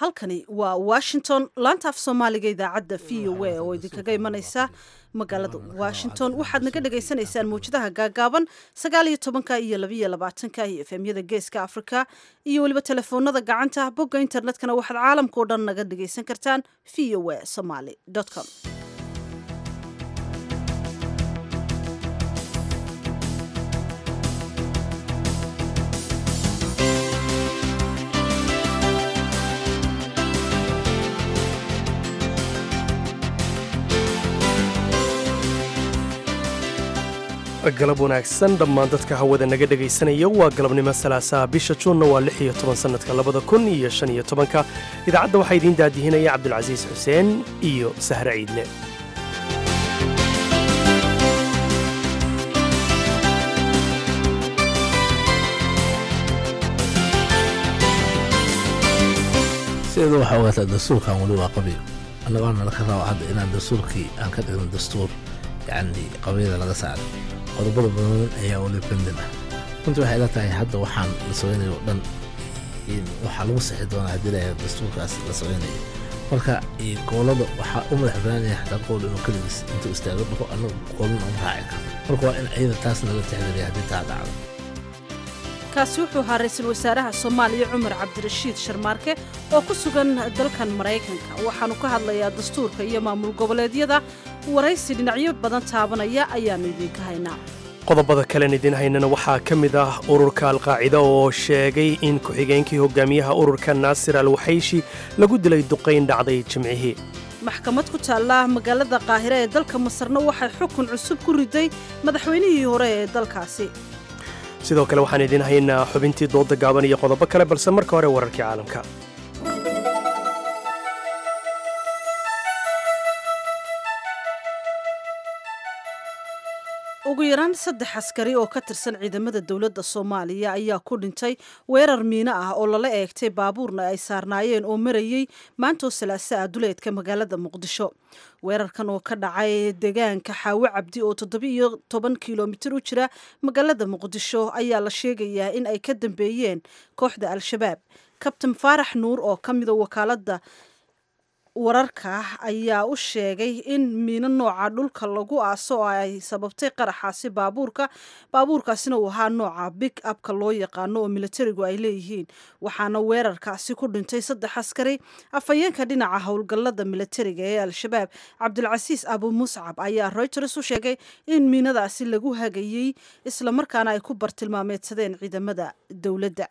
halkani waa washington laanta af soomaaliga idaacadda v o a oo idinkaga imanaysa magaalada washington waxaad naga dhagaysanaysaan mawjadaha gaagaaban sagaal iyo tobanka iyo labiyo labaatanka iyo efemyada geeska africa iyo weliba telefoonada gacanta bogga internetkana waxaad caalamkao dhan naga dhagaysan kartaan v o a somaly com galab wanaagsan dhammaan dadka hawada naga dhegaysanaya waa galabnimo salaasaha bisha juunna waa lix iyo toban sannadka labada kun iyo shan iyo tobanka idaacadda waxaa idiin daadihinaya cabdulcasiis xuseen iyo sahre ciidle sideeda waxaa ogaataa dastuurkan weli waa qabiil annagoona laka raba hadda inaan dastuurkii aan ka dhigno dastuur yacni qabiila laga saaray qodobada badan ayaa weli bendin ah runtii waxay ila tahay hadda waxaan la samaynayo o dhan waxaa lagu sixi doonaa haddii la dastuurkaas la samaynayo marka goolada waxaa u madax banaanaya xataa qool inuu keligiis intuu istaago dhaho annagu goolana uma raaci karo marka waa in ciida taas naga tixgeliya haddii taa dhacdo kaasi wuxuu ahaa ra-iisul wasaaraha soomaaliya cumar cabdirashiid sharmaarke oo ku sugan dalkan maraykanka waxaanu ka hadlayaa dastuurka iyo maamul goboleedyada waraysi dhinacyo badan taabanaya ayaannu idiinka haynaa qodobada kalen idiin haynana waxaa ka mid ah ururka alqaacida oo sheegay in ku-xigeenkii hogaamiyaha ururka naasir al waxayshi lagu dilay duqayn dhacday jimcihii maxkamad ku taalla magaalada qaahire ee dalka masarna waxay xukun cusub ku riday madaxweynihii hore ee dalkaasi sidoo kale waxaan idiin haynaa xubintii dooda gaaban iyo qodobo kale balse marka hore wararkii caalamka ugu yaraan saddex askari oo ka tirsan ciidamada dowladda soomaaliya ayaa ku dhintay weerar miino ah oo lala eegtay baabuurna ay saarnaayeen oo marayey maantoo salaasa ah duleedka magaalada muqdisho weerarkan oo ka dhacay deegaanka xaawo cabdi oo toddobiiyo toban kilomitir u jira magaalada muqdisho ayaa la sheegayaa in ay ka dambeeyeen kooxda al-shabaab kabtan faarax nuur oo ka mida wakaaladda wararka ayaa u sheegay in miino nooca dhulka lagu aaso oo ay sababtay qaraxaasi baabuurka baabuurkaasina uu ahaa nooca big abka loo yaqaano oo militarigu ay leeyihiin waxaana weerarkaasi ku dhintay saddex askari afhayeenka dhinaca howlgallada militariga ee al-shabaab cabdulcasiis abu muscab ayaa reuters u sheegay in miinadaasi lagu hagayey islamarkaana ay ku bartilmaameedsadeen ciidamada dowladda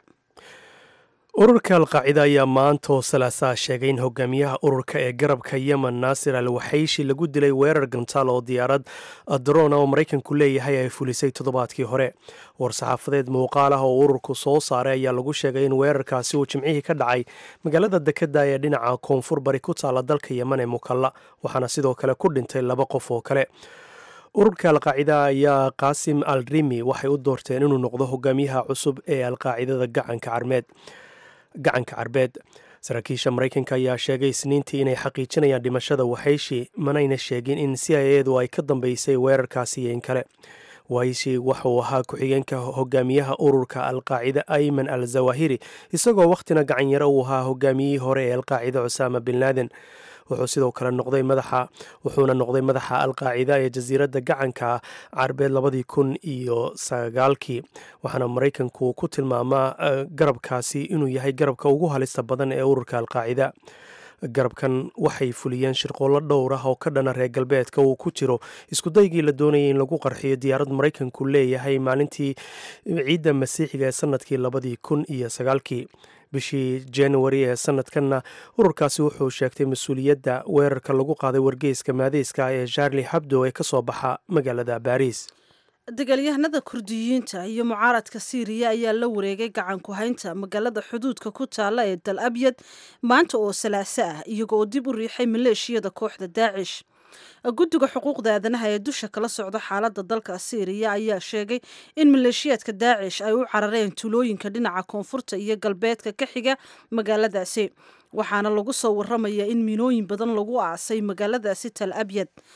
ururka alqaacida ayaa maantoo salaasaa sheegay in hogaamiyaha ururka ee garabka yemen naasir al waxayshi lagu dilay weerar gantaal oo diyaarad drona oo maraykanku leeyahay ay fulisay toddobaadkii hore war-saxaafadeed muuqaal ah oo ururku soo saaray ayaa lagu sheegay in weerarkaasi uu jimcihii ka dhacay magaalada dekeda ee dhinaca koonfur bari ku taala dalka yemen ee mukalla waxaana sidoo kale ku dhintay laba qof oo kale ururka alqaacida ayaa qaasim al rimi waxay u doorteen inuu noqdo hogaamiyaha cusub ee alqaacidada gacanka carmeed gacanka carbeed saraakiisha maraykanka ayaa sheegay isniintii inay xaqiijinayaan dhimashada waxayshi manayna sheegin in c i edu ay ka dambeysay weerarkaasi iyo in kale waxayshi waxauu ahaa ku-xigeenka hogaamiyaha ururka alqaacida ayman al zawahiri isagoo wakhtina gacanyaro uu ahaa hogaamiyihii hore ee alqaacida cusaama bin laaden wuxuu sidoo kale noqday madaxa wuxuuna noqday madaxa alqaacida ee jasiiradda gacanka carbeed labadii kun iyo sagaalkii waxaana maraykanku ku tilmaamaa garabkaasi inuu yahay garabka ugu halista badan ee ururka alqaacida garabkan waxay fuliyeen shirqoollo dhowr ah oo ka dhana reer galbeedka uu ku jiro iskudaygii la doonayay in lagu qarxiyo diyaarad maraykanku leeyahay maalintii ciidda masiixiga ee sanadkii labadii kun iyo sagaalkii bishii januari ee sanadkanna ururkaasi wuxuu sheegtay mas-uuliyadda weerarka lagu qaaday wargeyska maadeyska ee charli habdo ee ka soo baxa magaalada baariis dagaalyahanada kurdiyiinta iyo mucaaradka siiriya ayaa la wareegay gacanku haynta magaalada xuduudka ku taalla ee dal abyad maanta oo salaaso ah iyagooo dib u riixay maleeshiyada kooxda daacish guddiga xuquuqda aadanaha ee dusha kala socda xaaladda dalka siiriya ayaa sheegay in maleeshiyaadka daacish ay u carareen tuulooyinka dhinaca koonfurta iyo galbeedka ka xiga magaaladaasi waxaana lagu soo waramayaa in miinooyin badan lagu aasay magaaladaasi tal abyad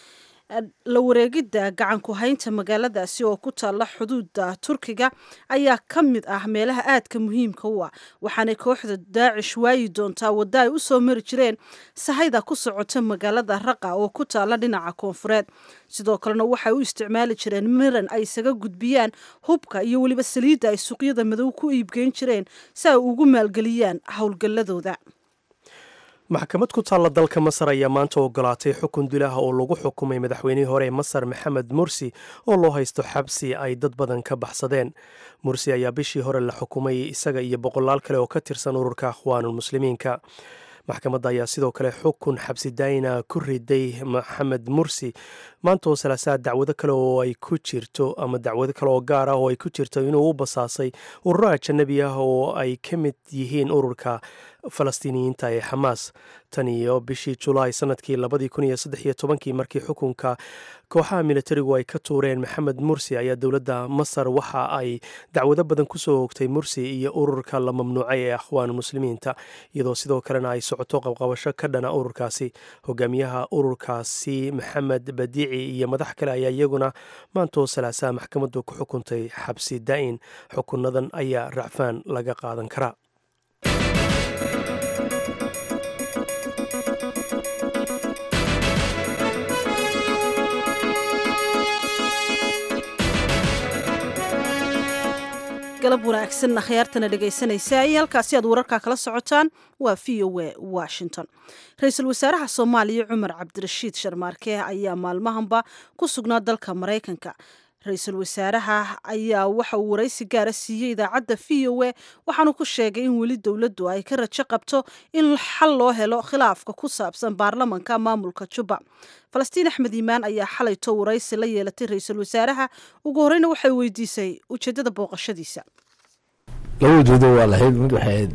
la wareegidda gacanku haynta magaaladaasi oo ku taalla xuduudda turkiga ayaa ka mid ah meelaha aadka muhiimka u ah waxaanay kooxda daacish waayi doontaa wadda ay u soo mari jireen sahayda ku socota magaalada raqa oo ku taalla dhinaca koonfureed sidoo kalena waxay u isticmaali jireen miran ay isaga gudbiyaan hubka iyo weliba saliidda ay suuqyada madow ku iibgeyn jireen si ay ugu maalgeliyaan howlgalladooda maxkamad ku taalla dalka masar ayaa maanta ogolaatay xukun dilaha oo lagu xukumay madaxweynihii hore ee masar maxamed mursi oo loo haysto xabsi ay dad badan ka baxsadeen mursi ayaa bishii hore la xukumay isaga iyo boqolaal kale oo ka tirsan ururka akhwaanulmuslimiinka maxkamadda ayaa sidoo kale xukun xabsi daayina ku riday maxamed mursi maanta oo salaasaad dacwado kale oo ay ku jirto ama dacwado kale oo gaar ah oo ay ku jirto inuu u basaasay ururo ajanabi ah oo ay ka mid yihiin ururka falastiiniyiinta ee xamaas tan iyo bishii julaay sanadkii labadii kun iyo saddex iyo tobankii markii xukunka kooxaha militarigu ay ka tuureen maxamed mursi ayaa dowladda masar waxa ay dacwado badan kusoo hogtay mursi iyo ururka la mamnuucay ee akhwaan muslimiinta iyadoo sidoo kalena ay socoto qabqabasho ka dhana ururkaasi hogaamiyaha ururkaasi maxamed badiici iyo madax kale ayaa iyaguna maantoo salaasaha maxkamaddu ku xukuntay xabsi daa'in xukunadan ayaa racfaan laga qaadan karaa galab wanaagsan akhyaartana dhegaysanaysa iyo halkaasi aad wararkaa kala socotaan waa v o a washington ra-iisul wasaaraha soomaaliya cumar cabdirashiid sharmaarke ayaa maalmahanba ku sugnaa dalka maraykanka ra-iisul wasaaraha ayaa waxa uu waraysi gaara siiyey idaacadda v o a waxaanu ku sheegay in weli dowladdu ay ka rajo qabto in xal loo helo khilaafka ku saabsan baarlamanka maamulka juba falastiin axmed iimaan ayaa xalayto waraysi la yeelatay ra-iisul wasaaraha ugu horeyna waxay weydiisay ujeeddada booqashadiisa laba ujeedo waa lahayd mid waxayd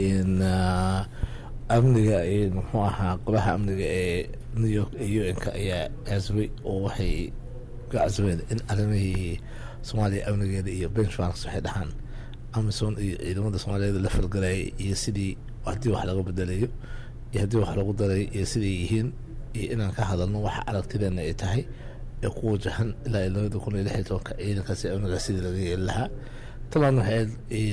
amniga muxuu ahaa qolaha amniga ee new york iyo un-ka ayaa casbay oo waxay gacasbeen in arrimihii soomaaliya amnigeeda iyo benchmarks waxay dhahaan amison iyo ciidamada soomaaliyeed la falgalayay iyo sidii haddii wax laga bedelayo iyo haddii wax lagu daray iyo siday yihiin iyo inaan ka hadalno waxa aragtideena ay tahay ee ku wajahan ilaa iyo labada kun iyo lix iyo tobanka ciidankaasi amnigaas sidii laga yeeli lahaa taban waxay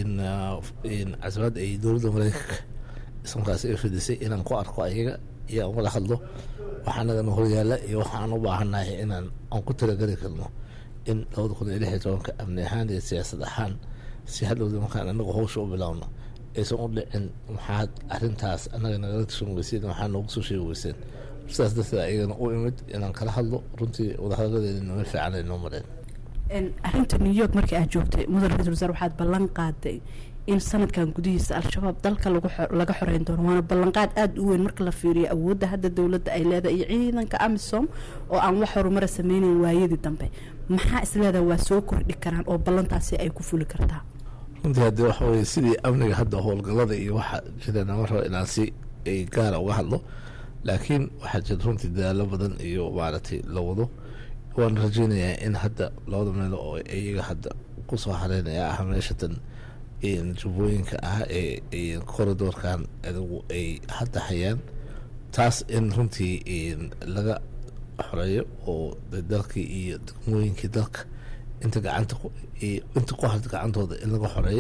casbaad ay dowladda mareykanka ismarkaasi ay fidisay inaan ku arko ayaga iyo aan wada hadlo waxa anagana horyaala iyo waxa aan u baahannahay inaan aan ku talageli karno in labada kun iyo lix iyo tobanka amni ahaan iyo siyaasad ahaan si hadhowda markaan anagu hawsha u bilaawno aysan u dhicin maxaad arrintaas annaga nagala tashan weyseen waxaa noogu soo sheegi weyseen sidaas darteed ayagana u imid inaan kala hadlo runtii wadahadaladeeda nama fiican ay noo mareen arrinta new york markii aad joogtay mudan ra-isul wasaar waxaad ballan qaaday in sanadkan gudihiisa al-shabaab dalka laga xoreyn doono waana ballanqaad aada u weyn marka la fiiriyo awoodda hadda dowladda ay leedahay iyo ciidanka amisom oo aan wax horumara sameyneyn waayadii dambe maxaa isleedaha waa soo kordhi karaan oo ballantaasi ay ku fuli kartaa runtii haddii waxa weye sidii amniga hadda howlgallada iyo waxa jira nama rabo inaan si ay gaara uga hadlo laakiin waxaa jira runtii dadaalo badan iyo maaragtay la wado waan rajeynayaa in hadda labada meelo oo iyaga hadda kusoo hareynaya ah meeshatan jubbooyinka ah ee corridorkan adigu ay hadda hayaan taas in runtii laga xoreeyo oo dalkii iyo degmooyinkii dalka inta gacanta inta ku harta gacantooda in laga xoreeyo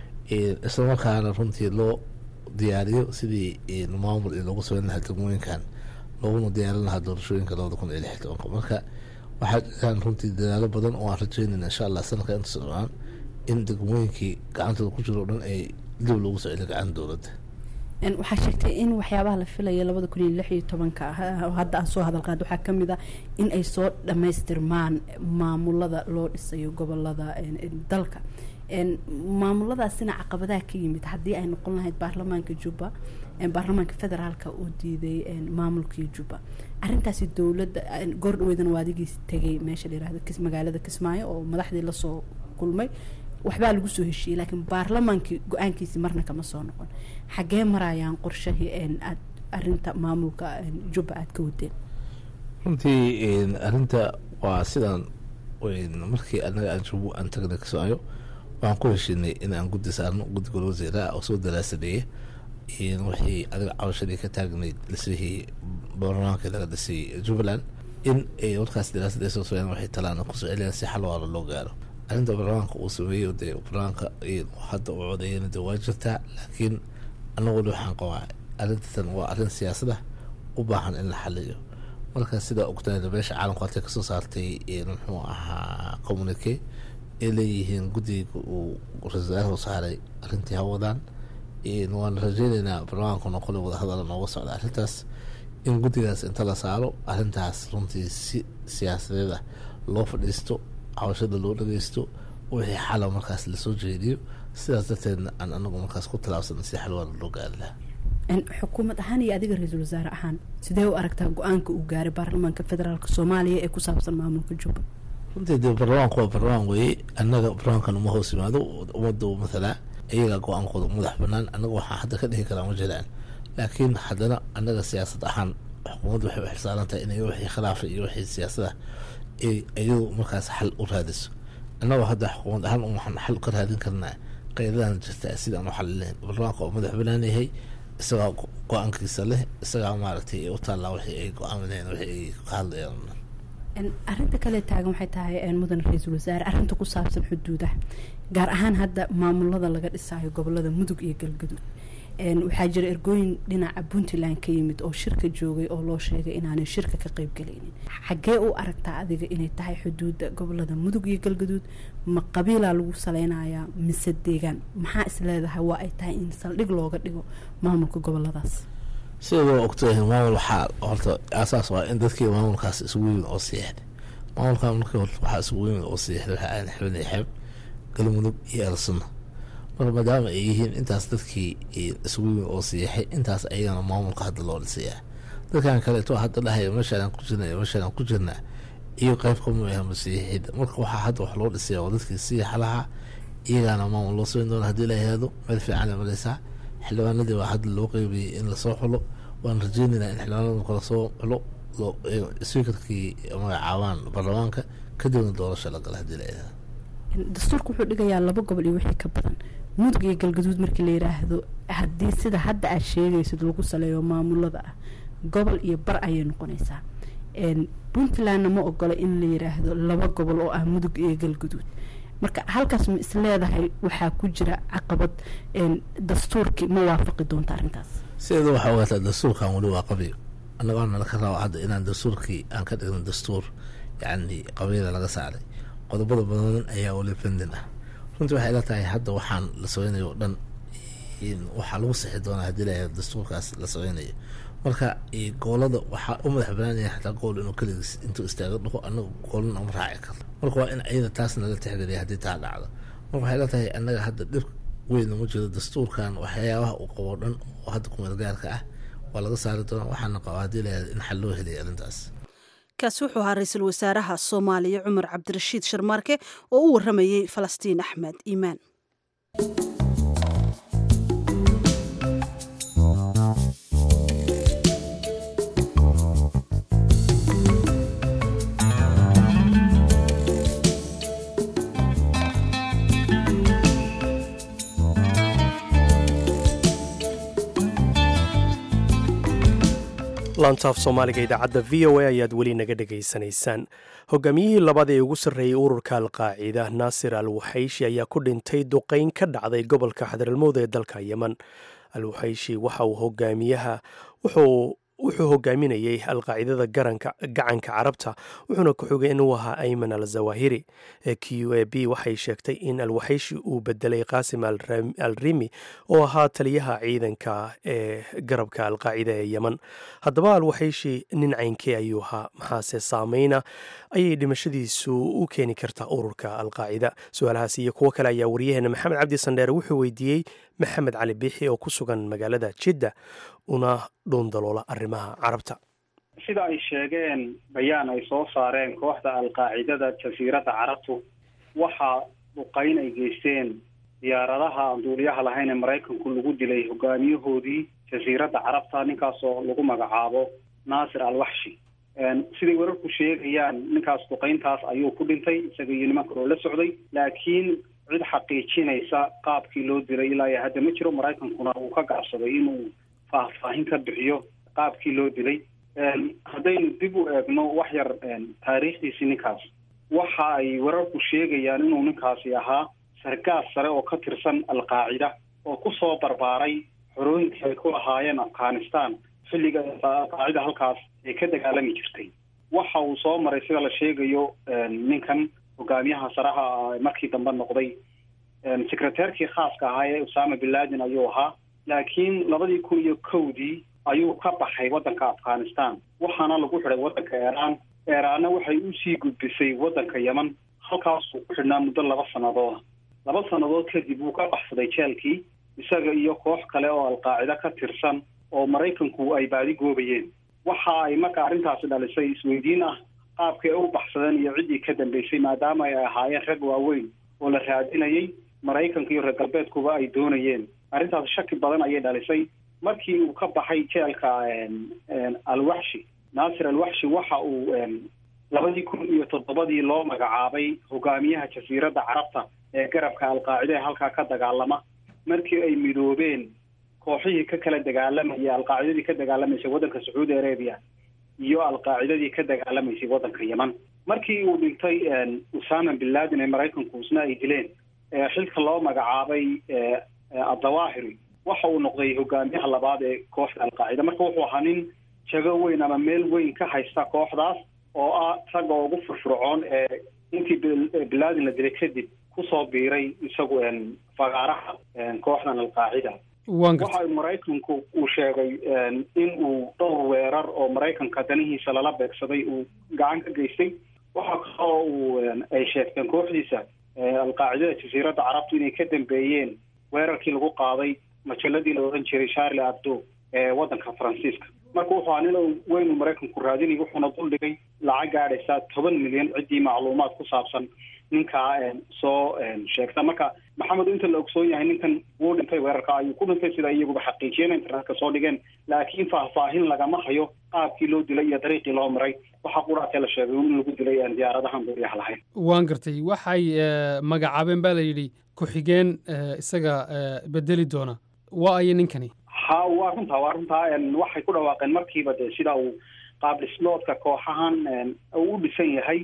islamarkaana runtii loo diyaariyo sidii maamul in loogu sameyn lahaa degmooyinkan looguna diyaarin lahaa doorashooyinka labada kun iyo lix iyo tobanka marka waxaa jiraan runtii dadaalo badan oo aan rajeynayna insha allah sanadka inta socdaan in degmooyinkii gacantooda ku jiro o dhan ay dib loogu soo celiyo gacanta dowladda waxaa sheegtay in waxyaabaha la filaya labada kun iyo lix iyo tobanka hadda aan soo hadal qaad waxaa ka mid ah in ay soo dhammaystirmaan maamulada loo dhisayo gobolada dalka maamuladaasina caqabadaha ka yimid haddii ay noqon lahayd baarlamaanka jubba baarlamaanka federaalka oo diiday maamulkii jubba arintaasi dowladda goordhaweydana waa adigiis tegay meesha la yirahdo magaalada kismaayo oo madaxdii lasoo kulmay waxbaa lagu soo heshiiyey laakiin baarlamaankii go-aankiisi marna kama soo noqon xaggee marayaan qorshahii aad arinta maamulka jubba aad ka wadeen runtii arinta waa sidaan markii anaga aan jubbo aan tagnay kismaayo waxaan ku heshiinay in aan guddi saarno guddi gol wasiiraha oo soo daraasadeeya wixii adiga cabashadii ka taagnayd dhisihii baarlamaankii laga dhisay jubbaland in ay markaas daraasad ay soo socdeen waxay talaan kusoo celiyaan si xal waala loo gaaro arrinta baarlamaanka uu sameeyo dee baarlamaanka hadda uu codeeyana dee waa jirtaa laakiin anaguna waxaan qabaa arrintan waa arrin siyaasada u baahan in la xaliyo marka sidaa ogtaada beesha caalamku halkay kasoo saartay muxuu ahaa communique ay leeyihiin guddiga uu ra-isul wasaaraha saaray arrintii hawadaan waan rajeyneynaa baarlamaankuna qole wadahadala nooga socda arrintaas in guddigaas inta la saaro arrintaas runtii si siyaasadeed ah loo fadhiisto cawashada loo dhageysto wixii xala markaas lasoo jeediyo sidaas darteedna aan anagu markaas ku talaabsan si xalwaana loo gaari lahaa xukuumad ahaan iyo adiga ra-iisul wasaare ahaan sidee u aragtaa go-aanka uu gaaray baarlamaanka federaalk soomaaliya ee ku saabsan maamulka jubba runtii dee baarlamaanku waa baarlamaan weeye annaga baarlamaankan uma hoos yimaado ummadda mathalaa iyagaa go-aankooda madax banaan annaga waxaa hadda ka dhihi karaa ma jiraan laakiin haddana annaga siyaasad ahaan xukuumadda waxay u xilsaaran tahay inay wixii khilaafa iyo wixii siyaasada iyadu markaas xal u raadiso annagoo hadda xukuumad ahaan waxaan xal ka raadin karnaa qeydadan jirta sidaan u xalilayn baarlamaanka oo madax banaan yahay isagaa go-aankiisa leh isagaa maaragtay u taallaa wixii ay go-aamineen wixii ay ka hadlayaan arrinta kale taagan waxay tahay mudane ra-iisul wasaare arrinta ku saabsan xuduudaha gaar ahaan hadda maamulada laga dhisaayo gobolada mudug iyo galgaduud waxaa jira ergooyin dhinaca puntland ka yimid oo shirka joogay oo loo sheegay inaanay shirka ka qeybgalaynin xaggee u aragtaa adiga inay tahay xuduudda gobolada mudug iyo galgaduud ma qabiilaa lagu saleynayaa mise deegaan maxaa is leedahay waa ay tahay in saldhig looga dhigo maamulka goboladaas sidoo ogtahay maamul waxaa horta aasaas waa in dadkii maamulkaas isugu yimid oo siixday maamulka markii horta waxaa isugu yimid oo siixday waxaa aan xibin iyo xeeb galmudug iyo elsunna marka maadaama ay yihiin intaas dadkii isugu yimid oo siixay intaas ayagana maamulka hadda loo dhisayaa dadkan kaleeto hadda dhahaya meeshaan ku jirna iyo meeshaan ku jirna iyo qeyb kama ah masiixida marka waxaa hadda wax loo dhisaya oo dadkii siixa lahaa iyagaana maamul loo samayn doona hadii la yihahdo meel fiican mareysaa xildhibaanadii baa hadda loo qeybiyey in lasoo xulo waan rajeyneynaa in xildhibaanada kala soo xulo swikarkii magacaabaan baarlamaanka kadibna doorasha la gala hadii la yihahdo dastuurka wuxuu dhigayaa laba gobol iyo wixii ka badan mudug iyo galgaduud markii la yiraahdo haddii sida hadda aad sheegaysid lagu saleeyo maamulada ah gobol iyo bar ayay noqonaysaa puntlandna ma ogola in la yiraahdo laba gobol oo ah mudug iyo galgaduud marka halkaas ma is leedahay waxaa ku jira caqabad dastuurkii ma waafaqi doonta arrintaas sideeda waxaa ogaataa dastuurkan weli waa qabiyo annagaana laka rabo hadda inaan dastuurkii aan ka dhigno dastuur yacni qabyada laga saaray qodobada badan ayaa weli pendin ah runtii waxay ila tahay hadda waxaan la sameynayo o dhan waxaa lagu sixi doonaa haddii la dastuurkaas la sameynayo marka goolada waxaa u madax banaanaya xataa gool inuu keligiis intuu istaaga dhaho anaga goolna uma raaci karno marka waa in ayada taas nala tixgeliya haddii taa dhacdo marka waxay la tahay annaga hadda dhib weyn uma jiro dastuurkan waxyaabaha uu qabo dhan oo hadda kumeel gaarka ah waa laga saari doonaa waxaana qaba haddii la in xal loo helaya arrintaas kaasi wuxuu ahaa ra-iisul wasaaraha soomaaliya cumar cabdirashiid sharmaarke oo u waramayey falastiin axmed iimaan lantaaf soomaaliga idaacadda v o a ayaad weli naga dhegaysanaysaan hogaamiyihii labaad ee ugu sarreeyey ururka alqaacida naasir al waxayshi ayaa ku dhintay duqeyn ka dhacday gobolka xadaralmowd ee dalka yeman al waxayshi waxa uu hogaamiyaha wuxuu wuxuu hogaaminayey alqaacidada gacanka carabta wuxuuna ku xogay inuu ahaa ayman al zawahiri q a b waxay sheegtay in alwaxayshi uu bedelay qaasim al rimi oo ahaa taliyaha ciidanka ee garabka alqaacida ee yeman haddaba alwaxayshi nin caynkee ayuu ahaa maxaase saameyna ayay dhimashadiisu u keeni kartaa ururka alqaacida su-aalahaas iyo kuwo kale ayaa waryaheena maxamed cabdi sandheere wuxuu weydiiyey maxamed cali biixi oo ku sugan magaalada jidda una dhuundaloola arrimaha carabta sida ay sheegeen bayaan ay soo saareen kooxda alqaacidada jasiiradda carabtu waxaa duqeyn ay geysteen diyaaradaha aan duuliyaha lahayn ee maraykanku lagu dilay hogaamiyahoodii jasiiradda carabta ninkaasoo lagu magacaabo naasir al waxshi siday wararku sheegayaan ninkaas duqeyntaas ayuu ku dhintay isaga iyo niman kaloo la socday laakiin cid xaqiijinaysa qaabkii loo dilay ilaa iyo hadda ma jiro maraykankuna uu ka gaabsaday inuu faahfaahin ka bixiyo qaabkii loo dilay haddaynu dib u eegno wax yar taariikhdiisii ninkaas waxa ay wararku sheegayaan inuu ninkaasi ahaa sargaas sare oo ka tirsan alqaacida oo kusoo barbaaray xorooyinkii ay ku lahaayeen afghanistan xilliga alqaacida halkaas ay ka dagaalami jirtay waxa uu soo maray sida la sheegayo ninkan hogaamiyaha saraha markii dambe noqday secreteerkii khaaska ahaa ee usama bin laden ayuu ahaa laakiin labadii kun iyo kowdii ayuu ka baxay waddanka afghanistan waxaana lagu xidhay waddanka iiraan eeraanna waxay usii gudbisay waddanka yeman halkaasuu ku xidhnaa muddo laba sanadooda laba sannadood kadib wuu ka baxsaday jeelkii isaga iyo koox kale oo alqaacida ka tirsan oo maraykanku ay baadi goobayeen waxa ay marka arrintaasi dhalisay isweydiin ah qaabkii ay u baxsadeen iyo ciddii ka dambeysay maadaama ay ahaayeen rag waaweyn oo la raadinayay maraykanka iyo reer galbeedkuba ay doonayeen arrintaasi shaki badan ayay dhalisay markii uu ka baxay jeelka alwaxshi naasir alwaxshi waxa uu labadii kun iyo toddobadii loo magacaabay hogaamiyaha jasiiradda carabta ee garabka alqaacida ee halkaa ka dagaalama markii ay midoobeen kooxihii ka kala dagaalamayay alqaacidadii ka dagaalamaysay waddanka sacuudi arabia iyo alqaacidadii ka dagaalamaysay waddanka yeman markii uu dhintay usama bin laden ee maraykanku isna ay dileen xilka loo magacaabay addawaahiri waxa uu noqday hogaamiyaha labaad ee kooxda alqaacida marka wuxuu ahaa nin jago weyn ama meel weyn ka haysta kooxdaas oo ah ragga ugu furfurcoon ee intii bin laden la dilay kadib kusoo biiray isagu fagaaraha kooxdan alqaacida waxa maraykanku uu sheegay in uu dhowr weerar oo maraykanka danihiisa lala beegsaday uu gacan ka geystay waxa kaloo uu ay sheegteen kooxdiisa alqaacidada jasiiradda carabtu inay ka dambeeyeen weerarkii lagu qaaday majalladii la odhan jiray charlie abdo ee waddanka faransiiska marka wuxuu ahaa nin weynu maraykanku raadinay wuxuuna duldhigay lacag gaadhaysa toban milyan ciddii macluumaad ku saabsan ninkaa soo sheegta marka maxamed inta la ogsoon yahay ninkan wuu dhintay weerarka ayuu ku dhintay sida iyaguba xaqiijiyeen internetka soo dhigeen laakiin faahfaahin lagama hayo qaabkii loo dilay iyo dariiqii loo maray waxaa quraatee la sheegay in lagu dilay diyaaradahan duuriyaha lahayn waan gartay waxay magacaabeen baa la yidhi ku-xigeen isaga bedeli doona waa ayo ninkani ha waa runtaa waa runtaa waxay ku dhawaaqeen markiiba dee sida uu qaabdhisloodka kooxahan uu u dhisan yahay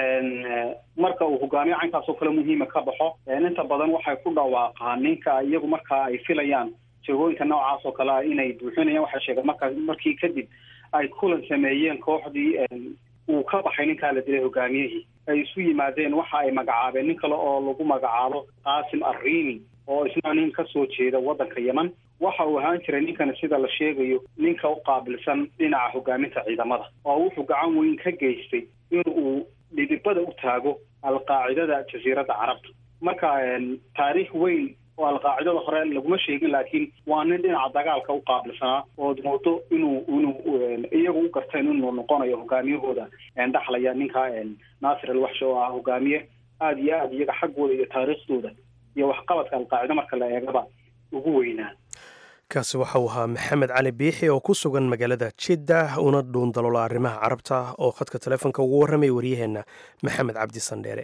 marka uu hogaamiyo caynkaas oo kale muhiima ka baxo inta badan waxay ku dhawaaqaan ninka iyagu markaa ay filayaan jagooyinka noocaas oo kale ah inay buuxinayaan waxay sheegeen markaa markii kadib ay kulan sameeyeen kooxdii uu ka baxay ninkaa la dilay hogaamiyihii ay isu yimaadeen waxa ay magacaabeen nin kale oo lagu magacaabo qaasim arriini oo isna nin ka soo jeeda waddanka yeman waxa uu ahaan jiray ninkani sida la sheegayo ninka u qaabilsan dhinaca hogaaminta ciidamada oo wuxuu gacan weyn ka geystay in uu dhidibada u taago alqaacidada jasiiradda carabta marka taariikh weyn oo alqaacidada hore laguma sheegin laakiin waa nin dhinaca dagaalka u qaabilsanaa ood moodo inuu inuu iyagu u garteen inuu noqonayo hogaamiyahooda dhaxlaya ninka naasir alwaxshi oo ah hogaamiye aada iyo aada iyaga xaggooda iyo taariikhdooda iyo waxqabadka alqaacida marka la eegaba ugu weynaa kaasi waxa uu ahaa maxamed cali biixi oo ku sugan magaalada jiddah una dhuundaloola arrimaha carabta oo khadka telefoonka ugu warramay waryaheenna maxamed cabdi sandheere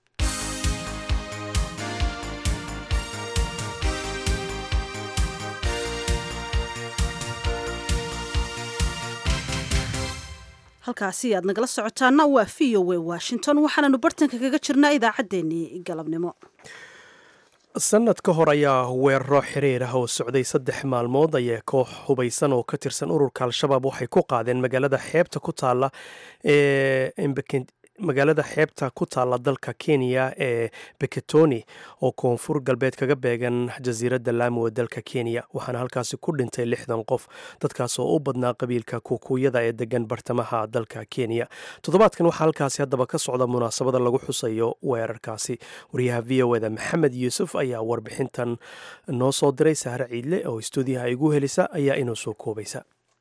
halkaasi aad nagala socotaana waa v o w washington waxaananu bartanka kaga jirnaa idaacaddeenii galabnimo sanad ka hor ayaa weeraro xiriir ah oo socday saddex maalmood ayee koox hubaysan oo ka tirsan ururka al-shabaab waxay ku qaadeen magaalada xeebta ku taalla ee magaalada xeebta ku taalla dalka kenya ee beketoni oo koonfur galbeed kaga beegan jasiiradda laamo ee dalka kenya waxaana halkaasi ku dhintay lixdan qof dadkaas oo u badnaa qabiilka kuukuyada ee degan bartamaha dalka kenya toddobaadkan waxaa halkaasi haddaba ka socda munaasabada lagu xusayo weerarkaasi wariyaha v o eda maxamed yuusuf ayaa warbixintan noo soo diray sahre ciidle oo istuudiyaha igu helisa ayaa inoo soo koobaysa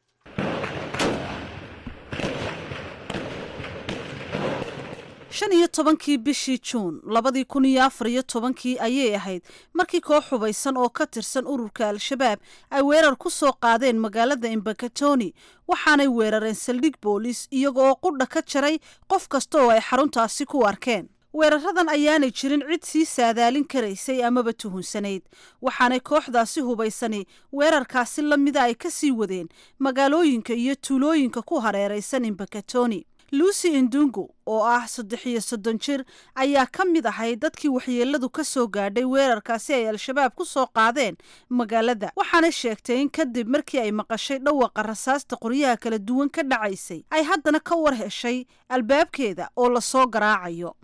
shan iyo tobankii bishii juun labadii kun iyo afar iyo tobankii ayay ahayd markii koox hubaysan oo ka tirsan ururka al-shabaab ay weerar ku soo qaadeen magaalada imbakatoni waxaanay weerareen saldhig boolis iyaga oo qudha ka jaray qof kasta oo ay xaruntaasi ku arkeen weeraradan ayaanay jirin cid sii saadaalin karaysay amaba tuhunsanayd waxaanay kooxdaasi hubaysani weerarkaasi la mida ay ka sii wadeen magaalooyinka iyo tuulooyinka ku hareeraysan imbakatoni lucy indungu oo ah saddex iyo soddon jir ayaa ka mid ahay dadkii waxyeeladu ka soo gaadhay weerarkaasi ay al-shabaab ku soo qaadeen magaalada waxaanay sheegtay in kadib markii ay maqashay dhawaqa rasaasta qoryaha kala duwan ka dhacaysay ay haddana ka war heshay albaabkeeda oo lasoo garaacayo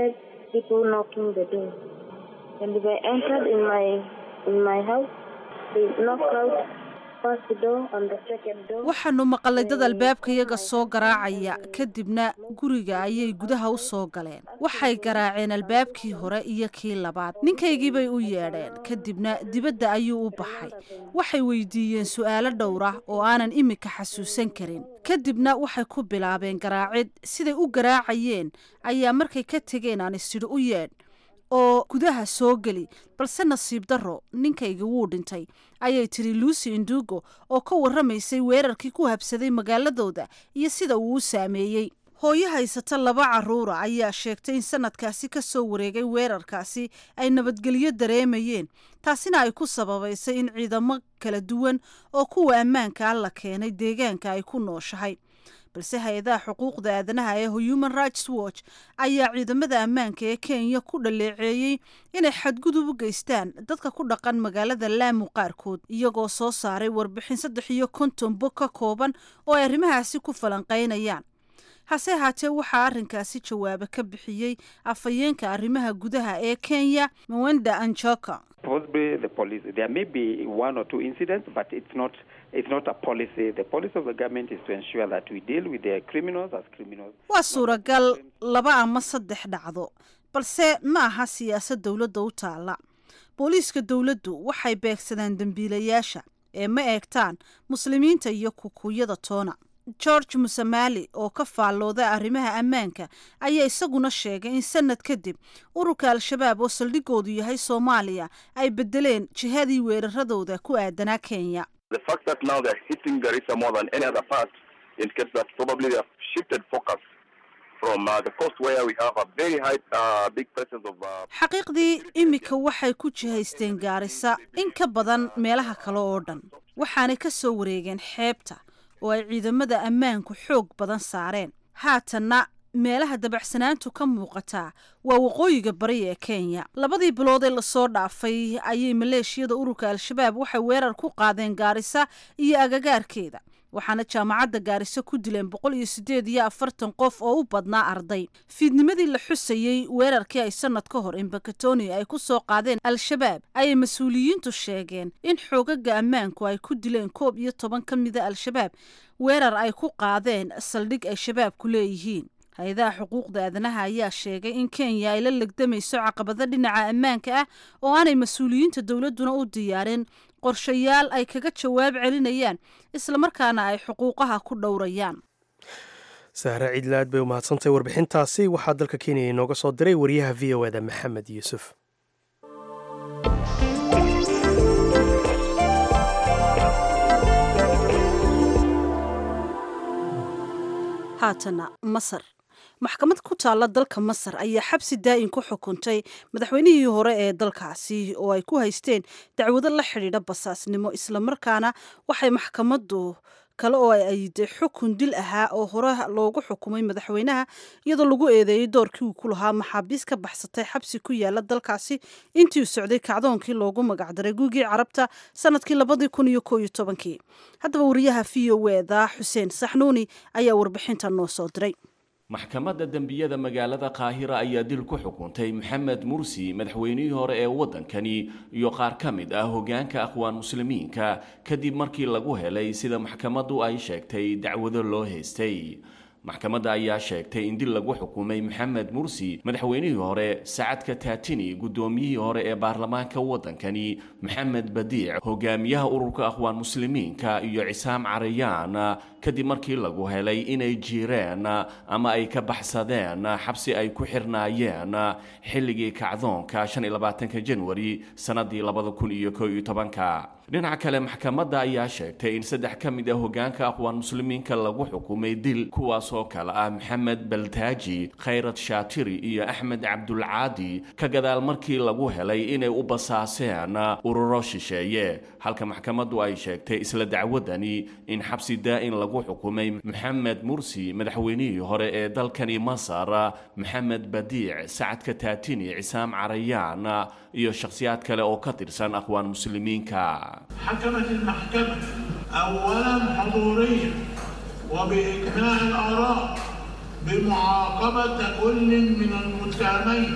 waxaanu maqalay dad albaabkayaga soo garaacaya kadibna guriga ayay gudaha u soo galeen waxay garaaceen albaabkii hore iyo kii labaad ninkaygiibay u yeedheen kadibna dibadda ayuu u baxay waxay weydiiyeen su'aalo dhowra oo aanan imika xasuusan karin kadibna waxay ku bilaabeen garaacid siday u garaacayeen ayaa markay ka tegeen aan isidhi u yeedh oo gudaha soo geli balse nasiib darro ninkayga wuu dhintay ayay tiri lucy indugo oo ka warramaysay weerarkii ku habsaday magaaladooda iyo sida uu u saameeyey hooyo haysata laba carruura ayaa sheegtay in sanadkaasi ka soo wareegay weerarkaasi ay nabadgelyo dareemayeen taasina ay ku sababaysay in ciidamo kala duwan oo kuwa ammaanka ah la keenay deegaanka ay ku nooshahay balse hay-adaha xuquuqda aadanaha ee human rights watch ayaa ciidamada ammaanka ee kenya ku dhaleeceeyey inay xadgudub u geystaan dadka ku dhaqan magaalada laamu qaarkood iyagoo soo saaray warbixin saddex iyo konton bog ka kooban oo ay arrimahaasi ku falanqaynayaan hase ahaatee waxaa arrinkaasi jawaabo ka bixiyey afhayeenka arrimaha gudaha ee kenya mwenda anjoka waa suuragal laba ama saddex dhacdo balse ma aha siyaasad dowladda u taalla booliiska dowladdu waxay beegsadaan dembiilayaasha ee ma eegtaan muslimiinta iyo kukuyada toona george musamali oo ka faallooda arrimaha ammaanka ayaa isaguna sheegay in sanad kadib ururka al-shabaab oo saldhigoodu yahay soomaaliya ay bedeleen jihadii weeraradooda ku aadanaa kenya xaqiiqdii imika waxay ku jihaysteen gaarisa in ka badan meelaha kale oo dhan waxaanay ka soo wareegeen xeebta oo ay ciidamada ammaanku xoog badan saareen haatanna meelaha dabacsanaantu ka muuqataa waa waqooyiga bari ee kenya labadii bilood ee lasoo dhaafay ayay maleeshiyada ururka al-shabaab waxay weerar ku qaadeen gaarisa iyo agagaarkeeda waxaana jaamacadda gaariso ku dileen boqol iyo siddeed iyo afartan qof oo u badnaa arday fiidnimadii la xusayey weerarkii ay sanad ka hor imbakatoni ay ku soo qaadeen al-shabaab ayay mas-uuliyiintu sheegeen in xoogaga ammaanku ay ku dileen koob iyo toban ka mida al-shabaab weerar ay ku qaadeen saldhig ay shabaabku leeyihiin hay-adaha xuquuqda aadanaha ayaa sheegay in kenya ay la legdamayso caqabado dhinaca ammaanka ah oo aanay mas-uuliyiinta dowladduna u diyaarin qorshayaal ay kaga jawaab celinayaan islamarkaana ay xuquuqaha ku dhowrayaan sahre ciidlaad bay umahadsantahay warbixintaasi waxaa dalka kenya inooga soo diray wariyaha v o eda maxamed yuusuf haatana masar maxkamad ku taalla dalka masar ayaa xabsi daa'in ku xukuntay madaxweynihii hore ee dalkaasi oo ay ku haysteen dacwado la xidhiidha basaasnimo islamarkaana waxay maxkamaddu kale oo ay ayiday xukun dil ahaa oo hore loogu xukumay madaxweynaha iyadoo lagu eedeeyey doorkii uu ku lahaa maxaabiis ka baxsatay xabsi ku yaala dalkaasi intii uu socday kacdoonkii loogu magacdaray guugii carabta sanadkii labadii kun iyo koo iyo tobankii haddaba wariyaha v o eda xuseen saxnuuni ayaa warbixinta noo soo diray maxkamadda dembiyada magaalada qaahira ayaa dil ku xukuntay maxamed mursi madaxweynihii hore ee waddankani iyo qaar ka mid ah hoggaanka aqwaan muslimiinka kadib markii lagu helay sida maxkamaddu ay sheegtay dacwado loo haystay maxkamadda ayaa sheegtay in dil lagu xukumay maxamed mursi madaxweynihii hore sacadka taatini guddoomiyihii hore ee baarlamaanka waddankani maxamed badiic hogaamiyaha ururka aqwaan muslimiinka iyo cisaam carayaan kadib markii lagu helay inay jiireen ama ay ka baxsadeen xabsi ay ku xirnaayeen xilligii kacdoonka shan iyo labaatanka janwari sannaddii labada kun iyo koo iyo tobanka dhinaca kale maxkamadda ayaa sheegtay in saddex ka mid ah hogaanka aqwaan muslimiinka lagu xukumay dil kuwaasoo kale ah maxamed baltaaji khayrad shaatiri iyo axmed cabdulcaadi ka gadaal markii lagu helay inay u basaaseen ururo shisheeye halka maxkamaddu ay sheegtay isla dacwadani in xabsi daa'in lagu xukumay maxamed mursi madaxweynihii hore ee dalkani masar maxamed badiic sacadka taatini cisaam carayaan iyo shakhsiyaad kale oo ka tirsan aqwaan muslimiinka حكمت المحكمة أولا حضوريا وبإجماع الآراء بمعاقبة كل من المتهمين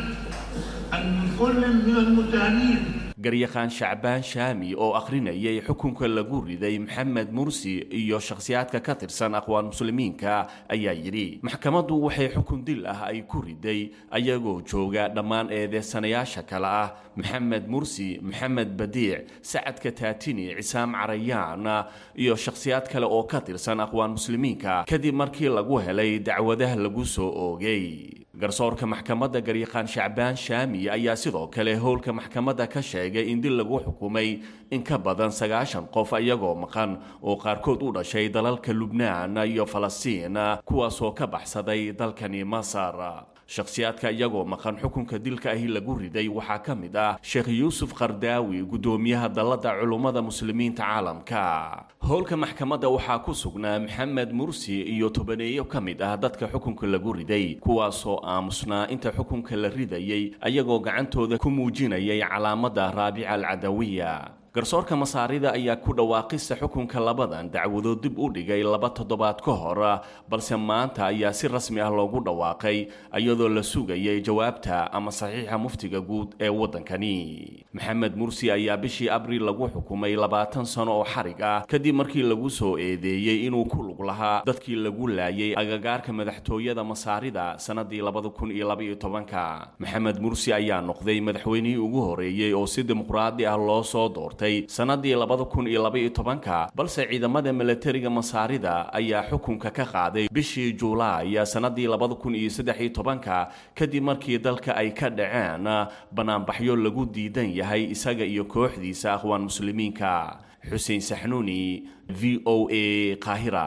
أن كل من المتهمين garyaqaan shacbaan shaami oo akhrinayay xukunka lagu riday maxamed mursi iyo shakhsiyaadka ka tirsan aqwaan muslimiinka ayaa yidhi maxkamaddu waxay xukun dil ah ay ku riday ayagoo jooga dhammaan eedeysanayaasha kale ah maxamed mursi maxamed badiic sacadka taatini cisaam carayaan iyo shakhsiyaad kale oo ka tirsan aqwaan muslimiinka kadib markii lagu helay dacwadaha lagu soo oogay garsoorka maxkamadda garyaqaan shacbaan shaami ayaa sidoo kale howlka maxkamadda ka sheegay in dil lagu xukumay in ka badan sagaashan qof iyagoo maqan oo qaarkood u dhashay dalalka lubnaan iyo falastiin kuwaasoo ka baxsaday dalkani masar shakhsiyaadka iyagoo maqan xukunka dilka ahi lagu riday waxaa ka mid ah sheekh yuusuf qardaawi guddoomiyaha dalladda culummada muslimiinta caalamka howlka maxkamadda waxaa ku sugnaa maxamed mursi iyo tobaneeyo ka mid ah dadka xukunka lagu riday kuwaasoo aamusnaa inta xukunka la ridayay ayagoo gacantooda ku muujinayay calaamadda raabica alcadawiya garsoorka masaarida ayaa ku dhawaaqista xukunka labadan dacwadood dib u dhigay laba toddobaad ka hor balse maanta ayaa si rasmi ah loogu dhawaaqay iyadoo la sugayay jawaabta ama saxiixa muftiga guud ee waddankani maxamed mursi ayaa bishii abriil lagu xukumay labaatan sano oo xarig ah kadib markii lagu soo eedeeyey inuu ku lug lahaa dadkii lagu laayay agagaarka madaxtooyada masaarida sannadii labada kun iyo labaiyo tobanka maxamed mursi ayaa noqday madaxweynihii ugu horeeyey oo si dimuqraadi ah loo soo doortay sannadii labada kun iyo labaiyo tobanka balse ciidamada milatariga masaarida ayaa xukunka ka qaaday bishii juulaay sannadii labada kun iyo saddex iyo tobanka kadib markii dalka ay ka dhaceen banaanbaxyo lagu diidan yahay isaga iyo kooxdiisa aqwaan muslimiinka xuseen saxnuuni v o a qaahira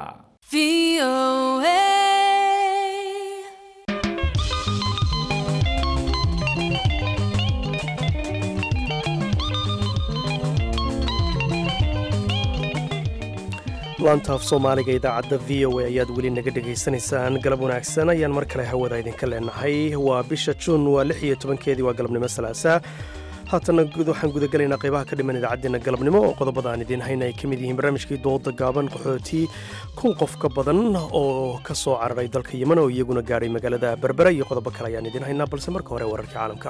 laantaaf soomaaliga idaacadda v o a ayaad weli naga dhegaysanaysaan galab wanaagsan ayaan mar kale hawada idinka leenahay waa bisha juun waa lix iyo tobankeedii waa galabnimo salaasaa haatana waxaan gudagelaynaa qaybaha ka dhiman idaacaddeenna galabnimo oo qodobada aan idiin hayna ay ka mid yihiin barnaamijkii dooda gaaban qaxooti kun qof ka badan oo ka soo cararay dalka yeman oo iyaguna gaadhay magaalada berbera iyo qodobo kale ayaan idiin haynaa balse marka hore wararka caalamka